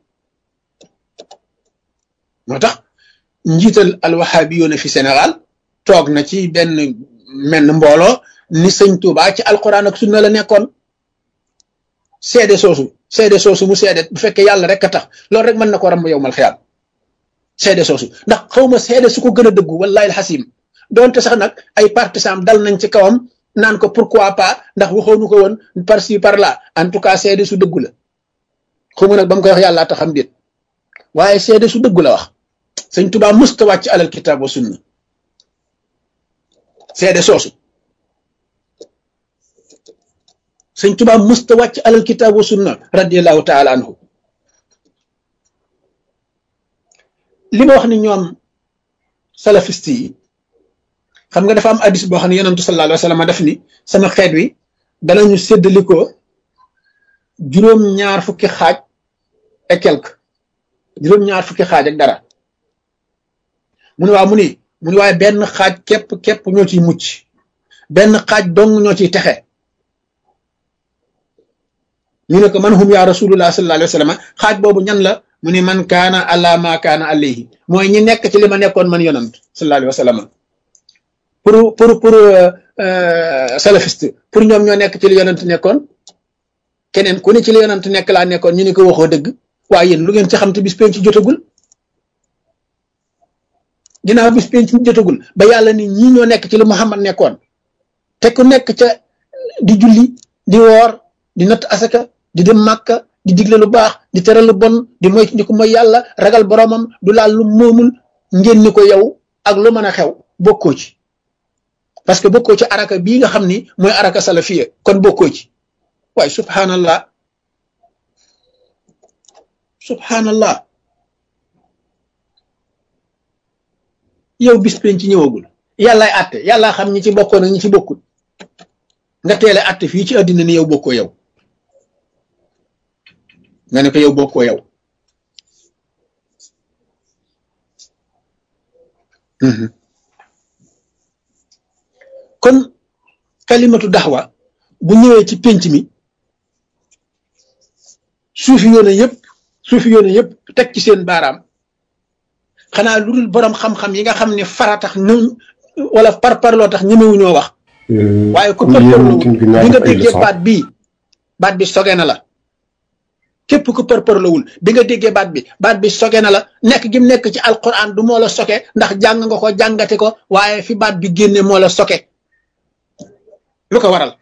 moo tax njiital alwahabiyoona fi Sénégal toog na ci benn menn mbooloo ni sëñ Tuuba ci alquran ak sunna la nekkoon seede soosu seede soosu mu seede bu fekkee yàlla rek a tax loolu rek mën na ko ramb yow mal xiyaam seede soosu ndax xawma seede su ko gën a dëggu wallahi alxasim doonte sax nag ay partisans dal nañ ci kawam naan ko pourquoi pas ndax waxoonu ko woon par ci par là en tout cas seede su dëggu la xawma nag ba mu koy wax yàlla taxam déet waaye seede su dëggu la wax sëñ Tuubaa musta wàcc alal kitaab wa sunna seede soosu sëñ Tuubaa musta wàcc alal kitaab wa sunna radiallahu taala anhu li ma wax ni ñoom salafiste yi xam nga dafa am addis boo xam ne yonentu sallallahu alayhi wa sallam def ni sama xeet wi danañu séddalikoo juróom-ñaar fukki xaaj et quelque juróom-ñaar fukki xaaj ak dara mu ne waaw mu ni mu ni waaye benn xaaj képp képp ñoo ciy mucc benn xaaj dong ñoo ciy texe ñu ne ko man hum yaa rasulullah sallallahu alayhi wa sallam xaaj boobu ñan la mu ni man kaana ala ma kaana alayhi mooy ñi nekk ci li ma nekkoon man yonant sallallahu alayhi wa sallam pour pour pour salafiste pour ñoom ñoo nekk ci li yonant nekkoon keneen ku ne ci li yonant nekk laa nekkoon ñu ne ko waxoo dëgg waaye yéen lu ngeen ci xam te bis penc ci jotagul ginnaaw bis penc ci jotagul ba yàlla ni ñii ñoo nekk ci li Muhammad nekkoon te ku nekk ca di julli di woor di natt asaka di dem màkka di digle lu baax di tere lu bon di moy di ko mooy yàlla ragal boromam du laal lu moomul ngeen ni ko yow ak lu mën a xew bokkoo ci parce que bokkoo ci araka bii nga xam ni mooy araka salafiya kon bokkoo ci waaye subhanallah subhanallah yow bis penc ci ñëwagul yàllaay àtte yàllaa xam ñi ci bokkoon ak ñi ci bokkul nga teele àtte fii ci àddina ni yow bokkoo yow nga ne ko yow bokkoo yow kon kalimatu daxwa bu ñëwee ci pénc mi suufi yoone yëpp suufi yoone yëpp teg ci seen baaraam xanaa lu dul borom xam-xam yi nga xam ne fara tax ñu wala par parloo tax ñemewuñoo wax waaye ku parparloo bi nga déggee baat bii baat bi soge na la képp ku parparlowul bi nga déggee baat bi baat bi soge na la nekk gi mu nekk ci alquran du moo la soke ndax jàng nga ko jàngate ko waaye fi baat bi génne moo la soke lu ko waral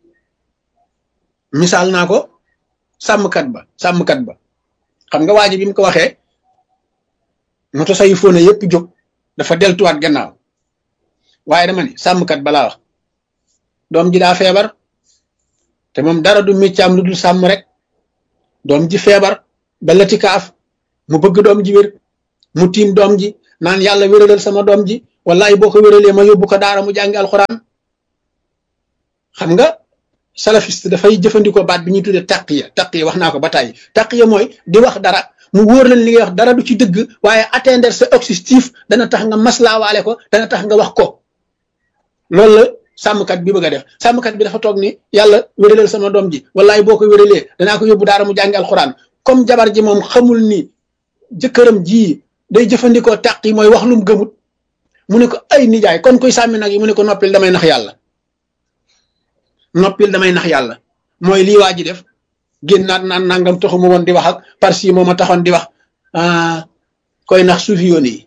misaal naa ko sàmmkat ba sàmmkat ba xam nga waa ji bi mu ko waxee moto say fóone yëpp jóg dafa deltuwaat gannaaw waaye dama ni sàmmkat balaa wax doom ji daa feebar te moom dara du miccaam lu dul sàmm rek doom ji feebar ba lati kaaf mu bëgg doom ji wér mu tiim doom ji naan yàlla wéralal sama doom ji wallahi boo ko wéralee ma yóbbu ko daara mu jàngi alxuraan xam nga salafiste dafay jëfandikoo baat bi ñuy tuddee taqiya taqiya wax naa ko ba tàyyi taqiya mooy di wax dara mu wóor leen li ngay wax dara du ci dëgg waaye atteindre sa objectif dana tax nga maslaawaale ko dana tax nga wax ko loolu la sàmmkat bi bëgg a def sàmmkat bi dafa toog ni yàlla wéralal sama doom ji wallahi boo ko wéralee danaa ko yóbbu daara mu jàngi alxuraan comme jabar ji moom xamul ni jëkkëram ji day jëfandikoo taq yi mooy wax lum gëmut mu ne ko ay nijaay kon kuy sàmmi nag yi mu ne ko noppil damay nax yàlla noppil damay nax yàlla mooy lii waa ji def génnaat naan nangam taxu ma woon di wax ak parce que moom a taxoon di wax koy nax suufi yoon yi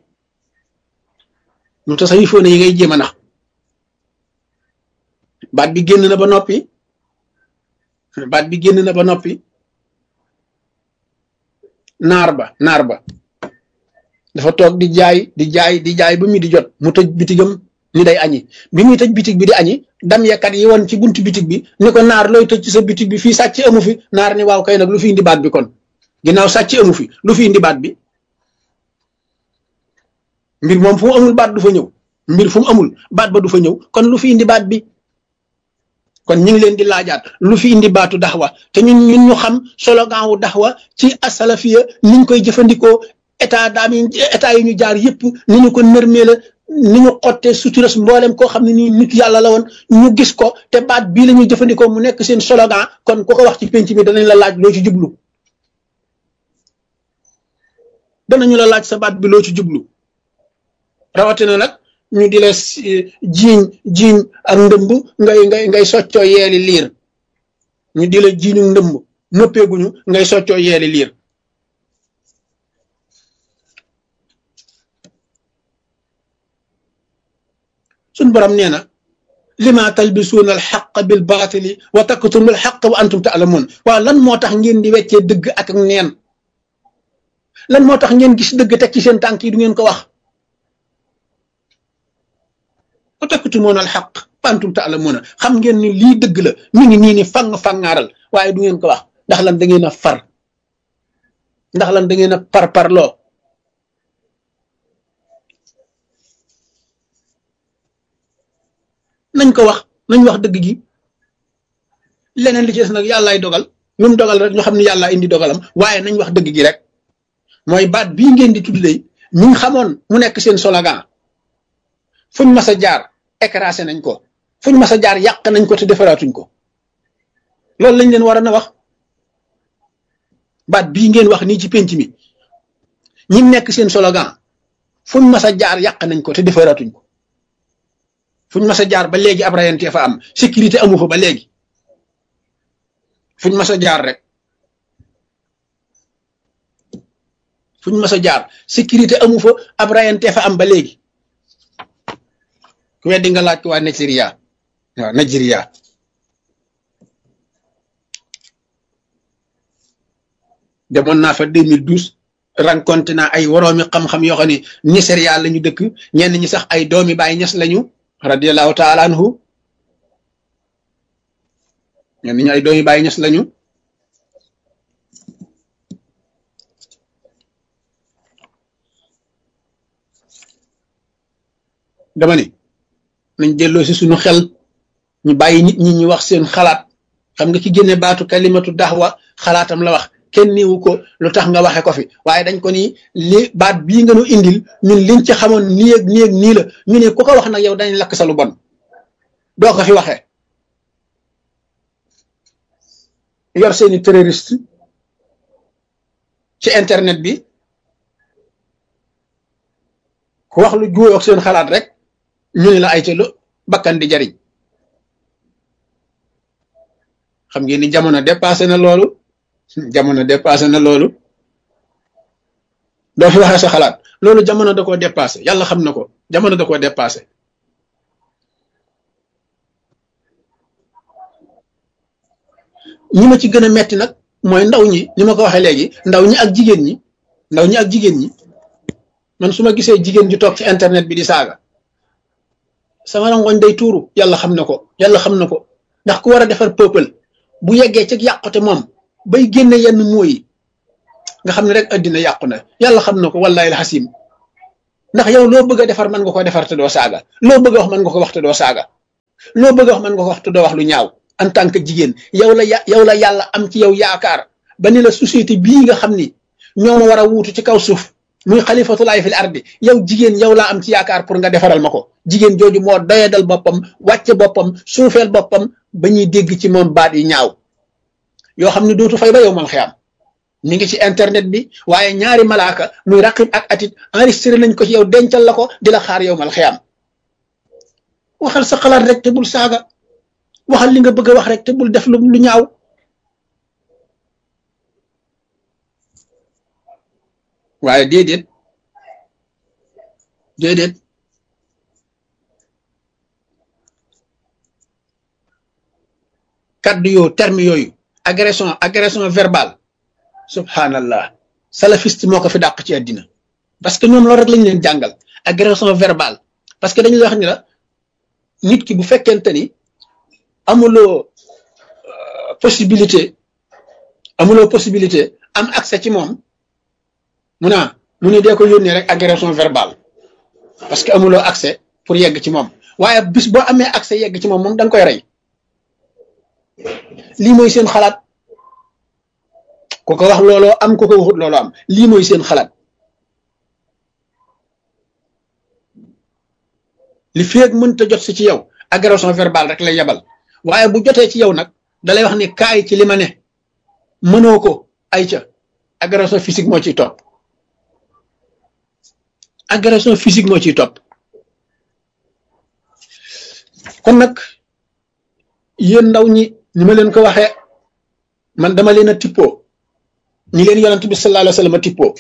mu tasawifoon yi ngay jéem a nax baat bi génn na ba noppi baat bi génn na ba noppi naar ba naar ba dafa toog di jaay di jaay di jaay ba mi di jot mu tëj bitigam ni day añi bi muy tëj bitig bi di añi dam yakat yi woon ci buntu bitig bi ni ko naar looy tëj ci sa bitig bi fii sàcc amu fi naar ni waaw kay nag lu fi indi baat bi kon ginnaaw sàcc amu fi lu fi indi baat bi mbir moom fu mu amul baat du fa ñëw mbir fu mu amul baat ba du fa ñëw kon lu fi indi baat bi kon ñu ngi leen di laajaat lu fi indi baatu daxwa te ñun ñun ñu xam slogan wu daxwa ci asalafiya niñ koy jëfandikoo état daam yi état yi ñu jaar yëpp ni ñu ko nërmee la ni ñu xottee suturas mboolem koo xam ne nii nit yàlla la woon ñu gis ko te baat bii la ñuy jëfandikoo mu nekk seen slogan kon ku ko wax ci penc mi danañ la laaj loo ci jublu danañu la laaj sa baat bi loo ci jublu rawatina nag ñu di la jiiñ jiiñ ak ndëmb ngay ngay ngay soccoo yeeli liir ñu di la jiiñu ndëmb noppeeguñu ngay soccoo yeeli liir suñ borom nee na lima talbisuuna alxaq bil baatili wa taktumu alxaq wa antum taalamuun waaw lan moo tax ngeen di weccee dëgg ak neen lan moo tax ngeen gis dëgg teg ci seen tànk yi du ngeen ko wax wa taktumuuna alxaq wa antum taalamuuna xam ngeen ni lii dëgg la mi ngi nii ni fang fangaaral waaye du ngeen ko wax ndax lan da ngeen a far ndax lan da ngeen a par parloo nañ ko wax nañ wax dëgg gi leneen li ci des nag yàllaay dogal lu mu dogal rek ñu xam ne yàllaa indi dogalam waaye nañ wax dëgg gi rek mooy baat bii ngeen di tudd lay ñu ngi xamoon mu nekk seen slogan fuñ mas a jaar écrasé nañ ko fuñ mas a jaar yàq nañ ko te defaraatuñ ko loolu lañ leen war a na wax baat bii ngeen wax nii ci penc mi ñi nekk seen slogan fuñ mas a jaar yàq nañ ko te defaraatuñ ko fuñ mas a jaar ba léegi ab rayante fa am sécurité amu fa ba léegi fuñ mas a jaar rek fuñ mas a jaar sécurité amu fa ab rayante fa am ba léegi ku weddi nga laaj ko waa Nigeria waaw Nigeria demoon naa fa 2012 rencontré naa ay woroomi xam-xam yoo xam ne Nigeria la ñu dëkk ñenn ñi sax ay doomi Baay Ñas lañu radiallahu taala anhu ñenn ñi ay doomi Baay Ñas lañu dama ni nañ delloo si suñu xel ñu bàyyi nit ñi ñu wax seen xalaat xam nga ki génne baatu kalimatu daxwa xalaatam la wax kenn niwu ko lu tax nga waxe ko fi waaye dañ ko ni li baat bii nga nu indil ñun liñ ci xamoon nii ak nii ak nii la ñu ne ku ko wax nag yow dañ lakk sa lu bon doo ko fi waxee yor seeni terroriste ci internet bi ku wax lu juuyoo ak seen xalaat rek ñu ne la ay ca lu bakkan di jariñ xam ngeen ni jamono dépassé na loolu jamono dépassé na loolu doo fi waxee sa xalaat loolu jamono da koo dépassé yàlla xam na ko jamono da koo dépassé ñi ma ci gën a metti nag mooy ndaw ñi ni ma ko waxee léegi ndaw ñi ak jigéen ñi ndaw ñi ak jigéen ñi man su ma gisee jigéen ju toog ci internet bi di saaga sama rangoñ day tuuru yàlla xam na ko yàlla xam na ko ndax ku war a defar peuple bu yeggee ci yàqute moom bay génne yenn mooyi nga xam ne rek addina yàqu na yàlla xam na ko wallahi alxasim ndax yow loo bëgg a defar mën nga ko defar te doo saaga loo bëgg a wax mën nga ko wax te doo saaga loo bëgg a wax mën nga ko wax te doo wax lu ñaaw en tant que jigéen yow la yow la yàlla am ci yow yaakaar ba ni la société bii nga xam ni ñoo ma war a wuutu ci kaw suuf muy xalifatulaay fil ardi yow jigéen yow laa am ci yaakaar pour nga defaral ma ko jigéen jooju moo doyadal boppam wàcce boppam suufeel boppam ba ñuy dégg ci moom baat yi ñaaw yoo xam ne dootu fay ba yow mal xiyaam mi ngi ci internet bi waaye ñaari malaaka muy raqib ak atit enregistré nañ ko ci yow dencal la ko di la xaar yow mal xiyaam waxal sa xalaat rek te bul saaga waxal li nga bëgg a wax rek te bul def lu lu ñaaw waaye déedéet déedéet kaddu yoo terme yooyu agression agression verbale subhanallah salafiste moo ko fi dàq ci àddina parce que ñoom loolu rek lañ leen jàngal agression verbale parce que dañu wax ni la nit ki bu fekkente ni amuloo possibilité amuloo possibilité am accès ci moom mu naa mu ne dee ko yónnee rek agression verbale parce que amuloo accès pour yegg ci moom waaye bis boo amee accès yegg ci moom moom da nga koy rey lii mooy seen xalaat ku ko wax looloo am ku ko waxut looloo am lii mooy seen xalaat li feeg mënta jot si ci yow agression verbale rek lay yebal waaye bu jotee ci yow nag dalay wax ni kaay ci li ma ne mënoo ko ay ca agression physique moo ciy topp agression physique moo ciy topp kon nag yéen ndaw ñi ni ma leen ko waxee man dama leen a tippoo ñi leen yonent bi sallallahu alayhi wa sallam a tippoo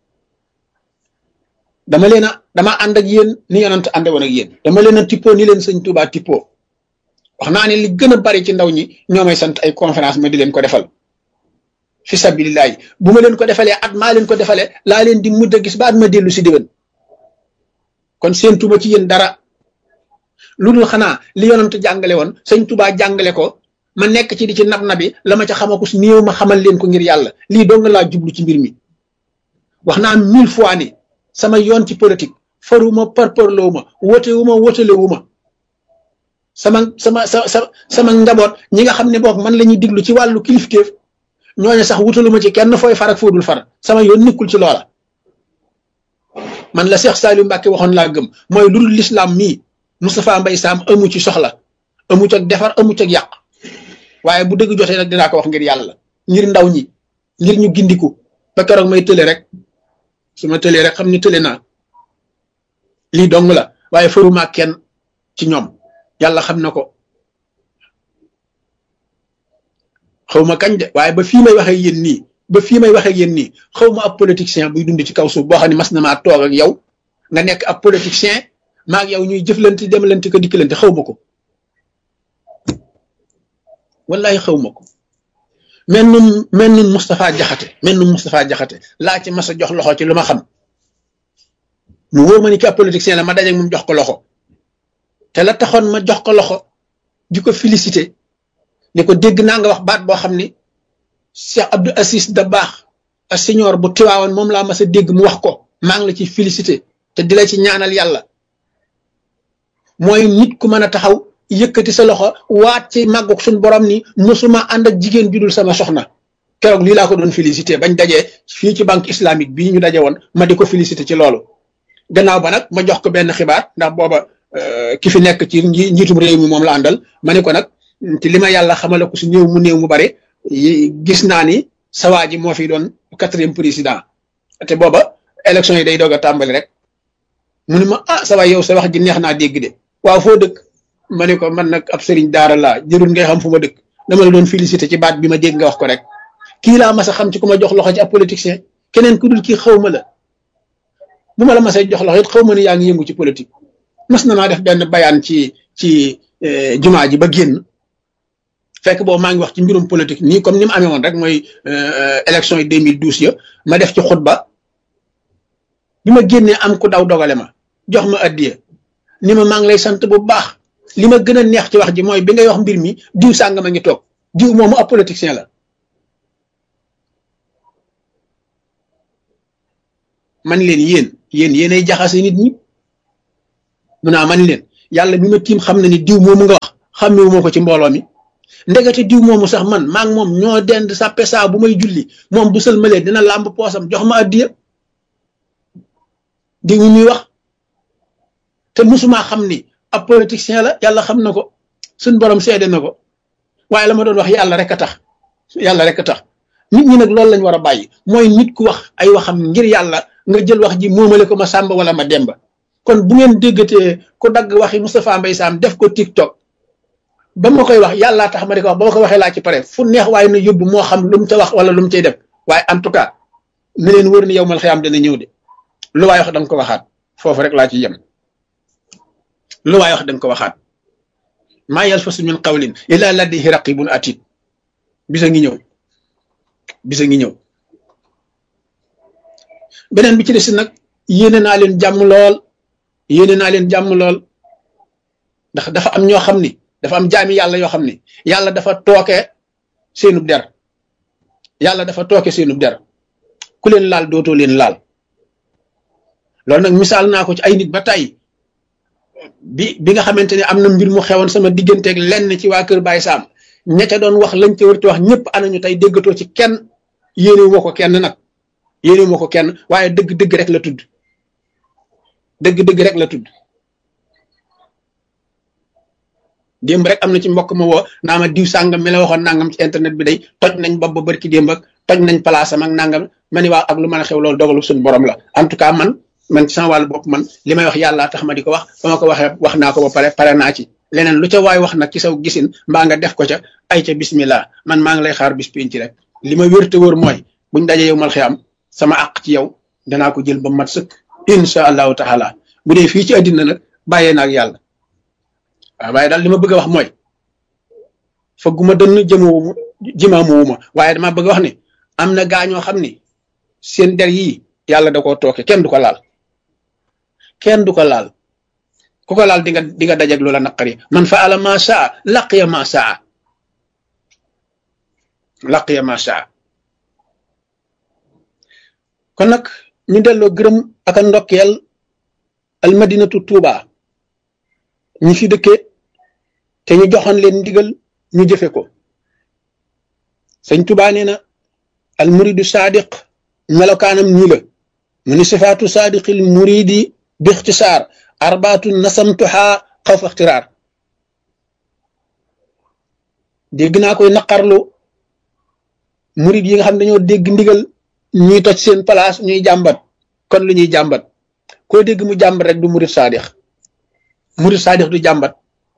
dama leen a dama ànd ak yéen ni yonent ànde woon ak yéen dama leen a tippoo ni leen sëñ Tuubaa tippoo wax naa ne li gën a bari ci ndaw ñi ñoo may sant ay conférence ma di leen ko defal fi sabilillahi bu ma leen ko defalee at maa leen ko defalee laa leen di mujj a gis ba at ma dellu si déwén kon seen tuba ci yéen dara lu dul xanaa li yonent jàngale woon sëñ Tuubaa jàngale ko ma nekk ci di ci nab nabi la ma ca xamaku si néew ma xamal leen ko ngir yàlla lii dong laa jublu ci mbir mi wax naa mille fois ni sama yoon ci politique faruma parparloo ma wote wu ma wotale wu ma sama sama sa sa sama njaboot ñi nga xam ne boog man la ñuy diglu ci wàllu kilifteef ñooñu sax wutalu ma ci kenn fooy far ak foodul far sama yoon nikkul ci loola man la Cheikh Saliou Mbacke waxoon laa gëm mooy lu dul lislaam mii Moustapha Mbaye Sam amu ci soxla amu ci ak defar amu ci ak yàq waaye bu dëgg jotee nag dinaa ko wax ngir yàlla ngir ndaw ñi ngir ñu gindiku ba keroog may tële rek su ma tëlee rek xam ni tële naa lii dong la waaye faruma kenn ci ñoom yàlla xam na ko xaw ma kañ de waaye ba fii may waxee yéen nii ba fii may waxee yéen nii xaw ma ab politicien buy dund ci kaw suuf boo xam ne mas na maa toog ak yow nga nekk ab politicien maa ak yow ñuy jëflante demalante ko dikkalante xaw ma ko wallahi xaw ma ko mel nun mel nun Moustapha Jaxate mel nun Moustapha Jaxate laa ci mas a jox loxo ci lu ma xam mu wóor ma ni ki ab politicien la ma dajeeg moom jox ko loxo te la taxoon ma jox ko loxo di ko félicité ni ko dégg naa nga wax baat boo xam ni Cheikh Abdou Assis Dabakh a senior bu tiwaawoon moom laa mas a dégg mu wax ko maa ngi la ci félicité te di la ci ñaanal yàlla mooy nit ku mën a taxaw yëkkati sa loxo waat ci màggug suñ borom ni musuma ànd ak jigéen judul sama soxna keroog lii laa ko doon félicité bañ dajee fii ci banque islamique bii ñu daje woon ma di ko félicité ci loolu gannaaw ba nag ma jox ko benn xibaar ndax booba ki fi nekk ci njiitum réew mi moom la àndal ma ne ko nag ci li ma yàlla xamale ko si néew mu néew mu bare gis naa ni sawaa ji moo fi doon quatrième président te booba élection yi day doog a tàmbali rek mu ne ma ah sa waay yow sa wax ji neex naa dégg de waaw foo dëkk ma ne ko man nag ab sëriñ daara laa jërul ngay xam fu ma dëkk dama la doon félicité ci baat bi ma dégg nga wax ko rek kii laa mas a xam ci ku ma jox loxo ci ab politicien keneen ku dul kii xaw ma la bu ma la masee jox loxo it xaw ma ne yaa ngi yëngu ci politique mas na maa def benn bayaan ci ci jumaa ji ba génn fekk boobu maa ngi wax ci mbirum politique nii comme ni mu amee woon rek mooy élection yi 2012 ya ma def ci xutba bi ma génnee am ku daw dogale ma jox ma addiya ni ma maa ngi lay sant bu baax li ma gën a neex ci wax ji mooy bi ngay wax mbir mi diw sàngam a ngi toog diw moomu ab politicien la man leen yéen yéen yéenay jaxase nit ñi mu naa man leen yàlla mi ma tiim xam na ni diw moomu nga wax xàmmewu ma ko ci mbooloo mi ndegete diw moomu sax man maa ngi moom ñoo dend sàppe saa bu may julli moom bu sëlmalee dina làmb poosam jox ma addiya diw mi muy wax te musuma xam ni ab politicien la yàlla xam na ko suñ borom seede na ko waaye la ma doon wax yàlla rek a tax yàlla rek a tax nit ñi nag loolu lañ war a bàyyi mooy nit ku wax ay waxam ngir yàlla nga jël wax ji moomale ko ma sàmba wala ma demba kon bu ngeen déggatee ku dagg waxi Moustapha Mbaye Sam def ko TikTok ba ma koy wax yàllaa tax ma di ko wax ba ma ko waxee laa ci pare fu neex waaye na yóbbu moo xam lu mu ca wax wala lu mu cay def waaye en tout cas ne leen wër ni yow mal xiyaam dana ñëw de lu waay wax da nga ko waxaat foofu rek laa ci yem lu waay wax da nga ko waxaat maa yalfasu min qawlin illa ladayhi raqibun atid bisa ngi ñëw bisa ngi ñëw beneen bi ci des nag yéene naa leen jàmm lool yéene naa leen jàmm lool ndax dafa am ñoo xam ni dafa am jaami yàlla yoo xam ni yàlla dafa tooke seenub der yàlla dafa tooke seenub der ku leen laal dootoo leen laal loolu nag misaal naa ko ci ay nit ba tey bi bi nga xamante ne am na mbir mu xewoon sama digganteeg lenn ci waa Kër Baye Sam ña ca doon wax lañ ca wër ci wax ñëpp anañu tey déggatoo ci kenn yéenewu ma ko kenn nag yéenewu ma ko kenn waaye dëgg-dëgg rek la tudd dëgg-dëgg rek la tudd démb rek am na ci mbokk ma woo naa ma diw sàngam mi la waxoon nangam ci internet bi day toj nañ bopp ba barki démb ak toj nañ palaasam ak nangam ma ni waaw ak lu mën a xew loolu dogalu suñu borom la en tout cas man man ci sama wàllu bopp man li may wax yàlla tax ma di ko wax ba ma ko waxee wax naa ko ba pare pare naa ci leneen lu ca waay wax nag ci saw gisin mbaa nga def ko ca ay ca bismillah man maa ngi lay xaar bis ci rek li ma wér te wóor mooy buñ dajee yow mal xiyam sama àq ci yow danaa ko jël ba mat sëkk insha allahu taala bu dee fii ci àddina nag bàyyee naa ak yàlla waaw waaye daal li ma bëgg a wax mooy fëgguma dënn jëmawuma jimaamuwuma waaye dama bëgg a wax ni am na gaañoo xam ni seen der yii yàlla da koo tooke kenn du ko laal kenn du ko laal ku ko laal di nga di nga dajeg loola naqari man fa ala ma saa laqiya ma saa laqiya ma saa kon nag ñu delloo gërëm ak a ndokkeel almadinatu tuuba ñi fi dëkkee te ñu joxoon leen ndigal ñu jëfe ko sëñ tuuba nee na almuridu saadiq melokaanam ñi la mu ni sifaatu saadiqil muridi bi ixtisaar arbaatu nasamtuha xawfa ixtiraar dégg naa koy naqarlu murid yi nga xam dañoo dégg ndigal ñuy toj seen place ñuy jàmbat kon lu ñuy jàmbat koo dégg mu jàmbat rek du murid saadix murid saadix du jàmbat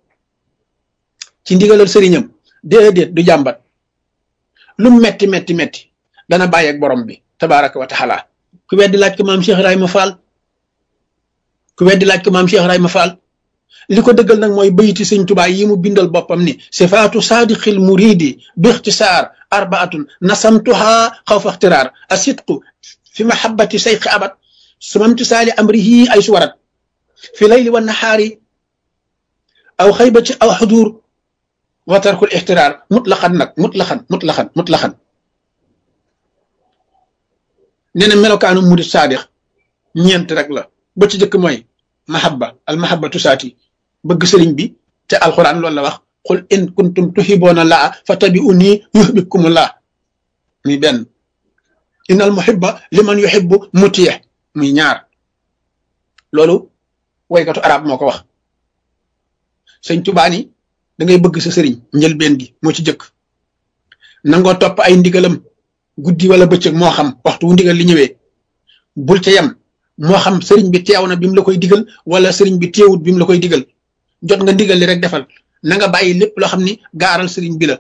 ci ndigalal sëriñam déedéet du jàmbat lu metti metti metti dana bàyyi ak borom bi tabaraka wa taala ku weddi laaj ko maam Cheikh Ibrahima Fall ku weddi laaj ko maam Cheikh Ibrahima Fall li ko dëggal nag mooy bayiti sëñ Tuubaa yi mu bindal boppam ni sifaatu saadiqil muridi bi ixtisaar arbaatun nasamtuha xawfa ixtiraar asidqu fi mahabbati sayqi abad sumamtisaali amrihi ay suwarat fi layli wa nahaari aw xaybati aw xudur wa tarkul ixtiraar mutlaqan nag mutlaqan mutlaqan mutlaqan nee na melokaanu murid saadix ñeent rek la ba ci jëkk mooy mahabba al mahabbatu saati bëgg sëriñ bi te alxuraan loolu la wax qul in kuntum tuhiboona laa fa tabi'uni yuhbibkumullah muy benn innal muhibba liman yuhibbu mutiye muy ñaar loolu woykatu arab moo ko wax sëñ Tuubaa ni da ngay bëgg sa sëriñ njëlbeen gi moo ci jëkk nangoo topp ay ndigalam guddi wala bëccëg moo xam waxtu wu ndigal li ñëwee bul ca yem moo xam sëriñ bi teew na bi mu la koy digal wala sëriñ bi teewut bi mu la koy digal jot nga ndigal li rek defal na nga bàyyi lépp loo xam ni gaaral sëriñ bi la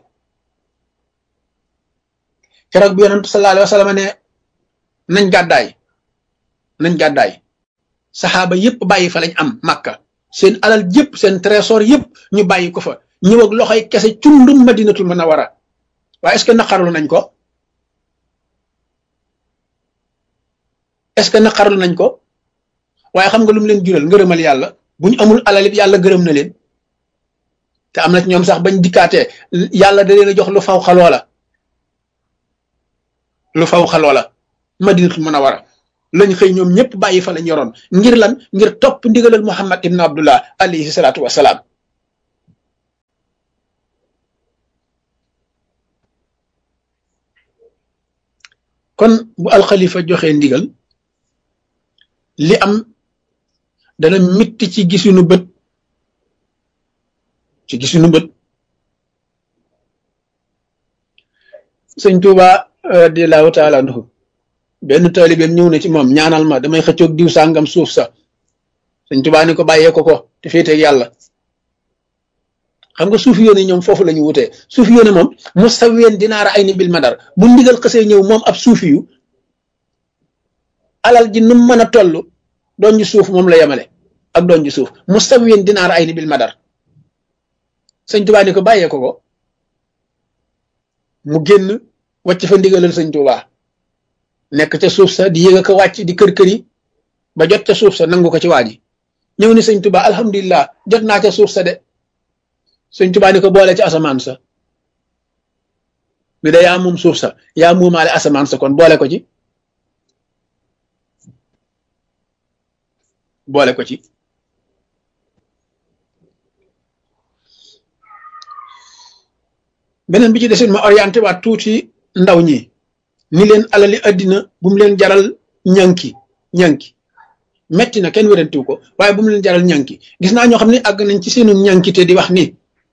keroog bi yonent sallallahu alayhi wa sallam ne nañ gàddaay nañ gàddaay saxaaba yépp bàyyi fa lañ am màkka seen alal yépp seen trésor yépp ñu bàyyi ko fa ñëw ak loxoy kese cundum madinatul munawwara waaye est-ce que naqarlu nañ ko est-ce que naqarlu nañ ko waaye xam nga lu mu leen jural ngërëmal yàlla bu ñu amul alal it yàlla gërëm na leen te am na ci ñoom sax bañ dikkaatee yàlla da leen a jox lu faw xaloo la lu faw xaloo la madinatul munawara lañ xëy ñoom ñëpp bàyyi fa lañ yoroon ngir lan ngir topp ndigalal muhammad ibn abdullah alayhi salaatu wasalaam kon bu alxalifa joxee ndigal li am dana mitti ci gisunu bët ci gisunu bët sëñ Tuuba radiallahu taala anhu benn taalibeem ñëw na ci moom ñaanal ma damay xëccoog diw sàngam suuf sa sëñ Tuuba ni ko bàyyee ko ko te féeteeg yàlla xam nga suufi yoone ñoom foofu la ñu wutee suufi yoone moom mustawiyan dinaara ay ni bil madar bu ndigal xësee ñëw moom ab suufi yu alal ji nu mën a toll doon ji suuf moom la yemale ak doon ji suuf mustawiyan dinaara ay ni bil madar sëñ Tuubaa ni ko bàyyee ko ko mu génn wàcc fa ndigalal sëñ Tuubaa nekk ca suuf sa di yëg ko wàcc di kër kër yi ba jot ca suuf sa nangu ko ci waa ji ñëw ni sëñ Tuubaa alhamdulilah jot naa ca suuf sa de sëñ Tuubaa ni ko boole ci asamaan sa bi da yaa moom suuf sa yaa muumaale asamaan sa kon boole ko ci boole ko ci beneen bi ci desin ma orienté waat tuuti ndaw ñi ni leen alali addina bu mu leen jaral ñanki ñanki metti na kenn wérantiw ko waaye bu mu leen jaral ñanki gis naa ñoo xam ne àgg nañ ci seenu ñankite di wax ni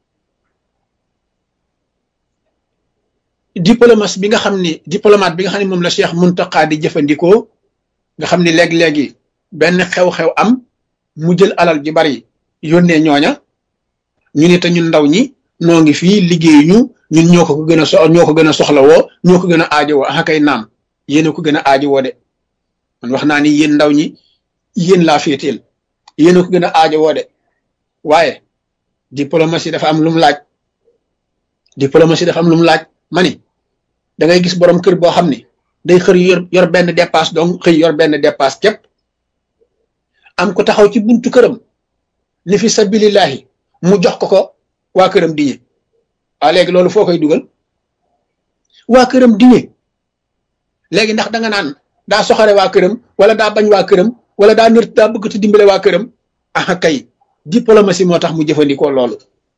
diplomatie bi nga xam ni diplomate bi nga xam ne moom la Cheikh Muntaqa di jëfandikoo nga xam ni léegi-léegi benn xew-xew am mu jël alal ji bari yónnee ñooña ñu ne te ñun ndaw ñi noo ngi fii liggéey ñu ñun ñoo ko gën a so ñoo ko gën a soxla woo ñoo ko gën a aajowoo ah kay naam yéen a ko gën a aajowoo de man wax naa ni yéen ndaw ñi yéen laa féeteel yéen a ko gën a aajowoo de waaye diplomatie dafa am lu mu laaj diplomatie dafa am lu mu laaj ma ni da ngay gis borom kër boo xam ni day xër yor yor benn dépasse donc xëy yor benn dépasse képp am ko taxaw ci buntu këram ni fi sabilillahi mu jox ko ko waa këram diñe waa léegi loolu foo koy dugal waa këram diñe léegi ndax da nga naan daa soxare waa këram wala daa bañ waa këram wala daa nër daa bëgg ci dimbale waa këram ah kay diplomatie moo tax mu jëfandikoo loolu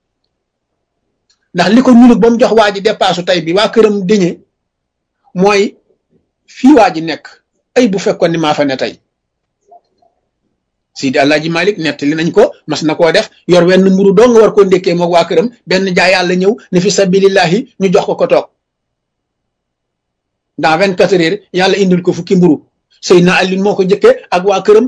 ndax li ko ñulug ba mu jox waa ji dépassu tey bi waa këram diñe mooy fii waa ji nekk ay bu fekkoon ni maa fa ne tey Sidi Alaaji Malik nettali nañ ko mas na koo def yor wenn mburu doo nga war koo ndékkee moog waa këram benn jaay yàlla ñëw ne fi sabilillahi ñu jox ko ko toog dans vingt quatre heures yàlla indil ko fukki mburu Seydina Alioune moo ko jëkkee ak waa këram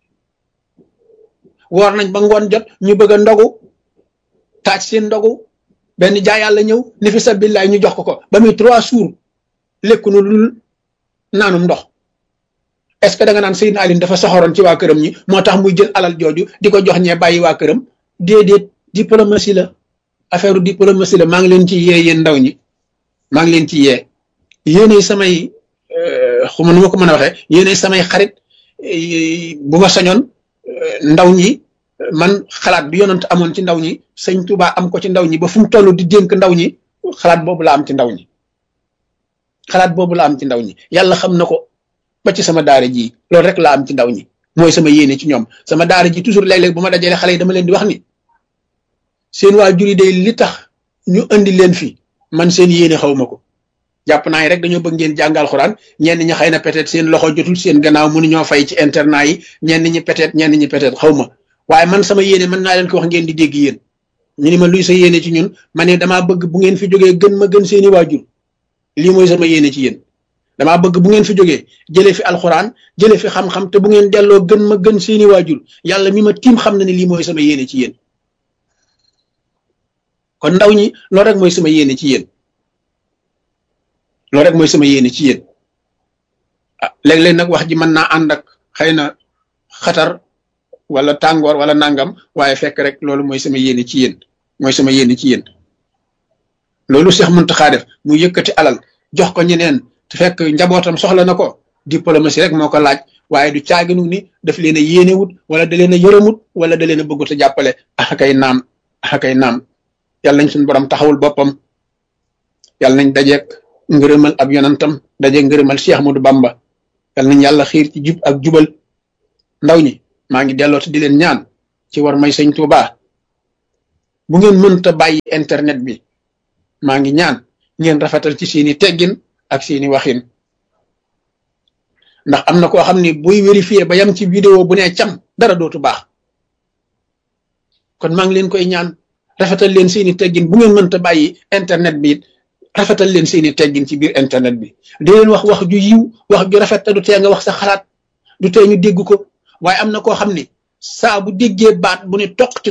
woor nañ ba ngoon jot ñu bëgg a ndogu taaj seen ndogu benn jaay yàlla ñëw ne fi sabilillahi ñu jox ko ko ba muy trois jours lekku nu lul naanum ndox est-ce que da nga naan Seydina Alioune dafa soxoroon ci waa këram ñi moo tax muy jël alal jooju di ko jox ñee bàyyi waa këram déedéet diplomatie la affaire diplomatie la maa ngi leen ci yee yéen ndaw ñi maa ngi leen ci yee yéenay samay xuma nu ma ko mën a waxee yéenay samay xarit bu ma sañoon ndaw ñi man xalaat bi yonent amoon ci ndaw ñi sëñ Tuubaa am ko ci ndaw ñi ba fu mu toll di dénk ndaw ñi xalaat boobu la am ci ndaw ñi xalaat boobu la am ci ndaw ñi yàlla xam na ko ba ci sama daara ji loolu rek laa am ci ndaw ñi mooy sama yéene ci ñoom sama daara ji toujours léeg-léeg bu ma dajalee xale yi dama leen di wax ni seen waajur yi day li tax ñu andi leen fi man seen yéene xaw ma ko jàpp naa yi rek dañoo bëgg ngeen jàngal xuraan ñenn ñi xëy na peut-être seen loxo jotul seen gannaaw mënuñoo fay ci internat yi ñenn ñi peut-être ñenn ñi peut-être xaw ma waaye man sama yéene mën naa leen ko wax ngeen di dégg yéen ñu ni ma luy sa yéene ci ñun ma ne damaa bëgg bu ngeen fi jógee gën ma gën seeni waajur lii mooy sama yéene ci yéen damaa bëgg bu ngeen fi jógee jëlee fi alxuraan jëlee fi xam-xam te bu ngeen delloo gën ma gën seeni waajur yàlla mi ma tiim xam na ne lii mooy sama yéene ci yéen kon ndaw ñi loolu rek mooy sama yéene ci yéen loolu rek mooy sama yéene ci yéen ah léeg-léeg nag wax ji mën naa ànd ak xëy na xatar wala tàngoor wala nangam waaye fekk rek loolu mooy sama yéene ci yéen mooy sama yéene ci yéen loolu Cheikh Mountakha def mu yëkkati alal jox ko ñeneen te fekk njabootam soxla na ko diplomatie rek moo ko laaj waaye du caaginu ni daf leen a yéenewut wala da leen a yërëmut wala da leen a bëggut a jàppale axakay naam axakay naam yàlla nañ suñu borom taxawul boppam yàlla nañ dajeek ngërëmal ab yonantam dajeek ngërëmal Cheikh Ahmadou Bamba yàlla nañ yàlla xiir ci jub ak jubal ndaw ñi maa ngi delloo di leen ñaan ci war may sëñ Tuuba bu ngeen mënta bàyyi internet bi maa ngi ñaan ngeen rafetal ci seeni teggin ak seeni waxin ndax am na koo xam ni buy vérifier ba yam ci vidéo bu ne cam dara dootu baax kon maa ngi leen koy ñaan rafetal leen seeni teggin bu ngeen mënta bàyyi internet bi it rafetal leen seeni teggin ci biir internet bi di leen wax wax ju yiw wax ju rafet te du tee nga wax sa xalaat du tee ñu dégg ko waaye am na koo xam ni saa bu déggee baat bu ne toq ci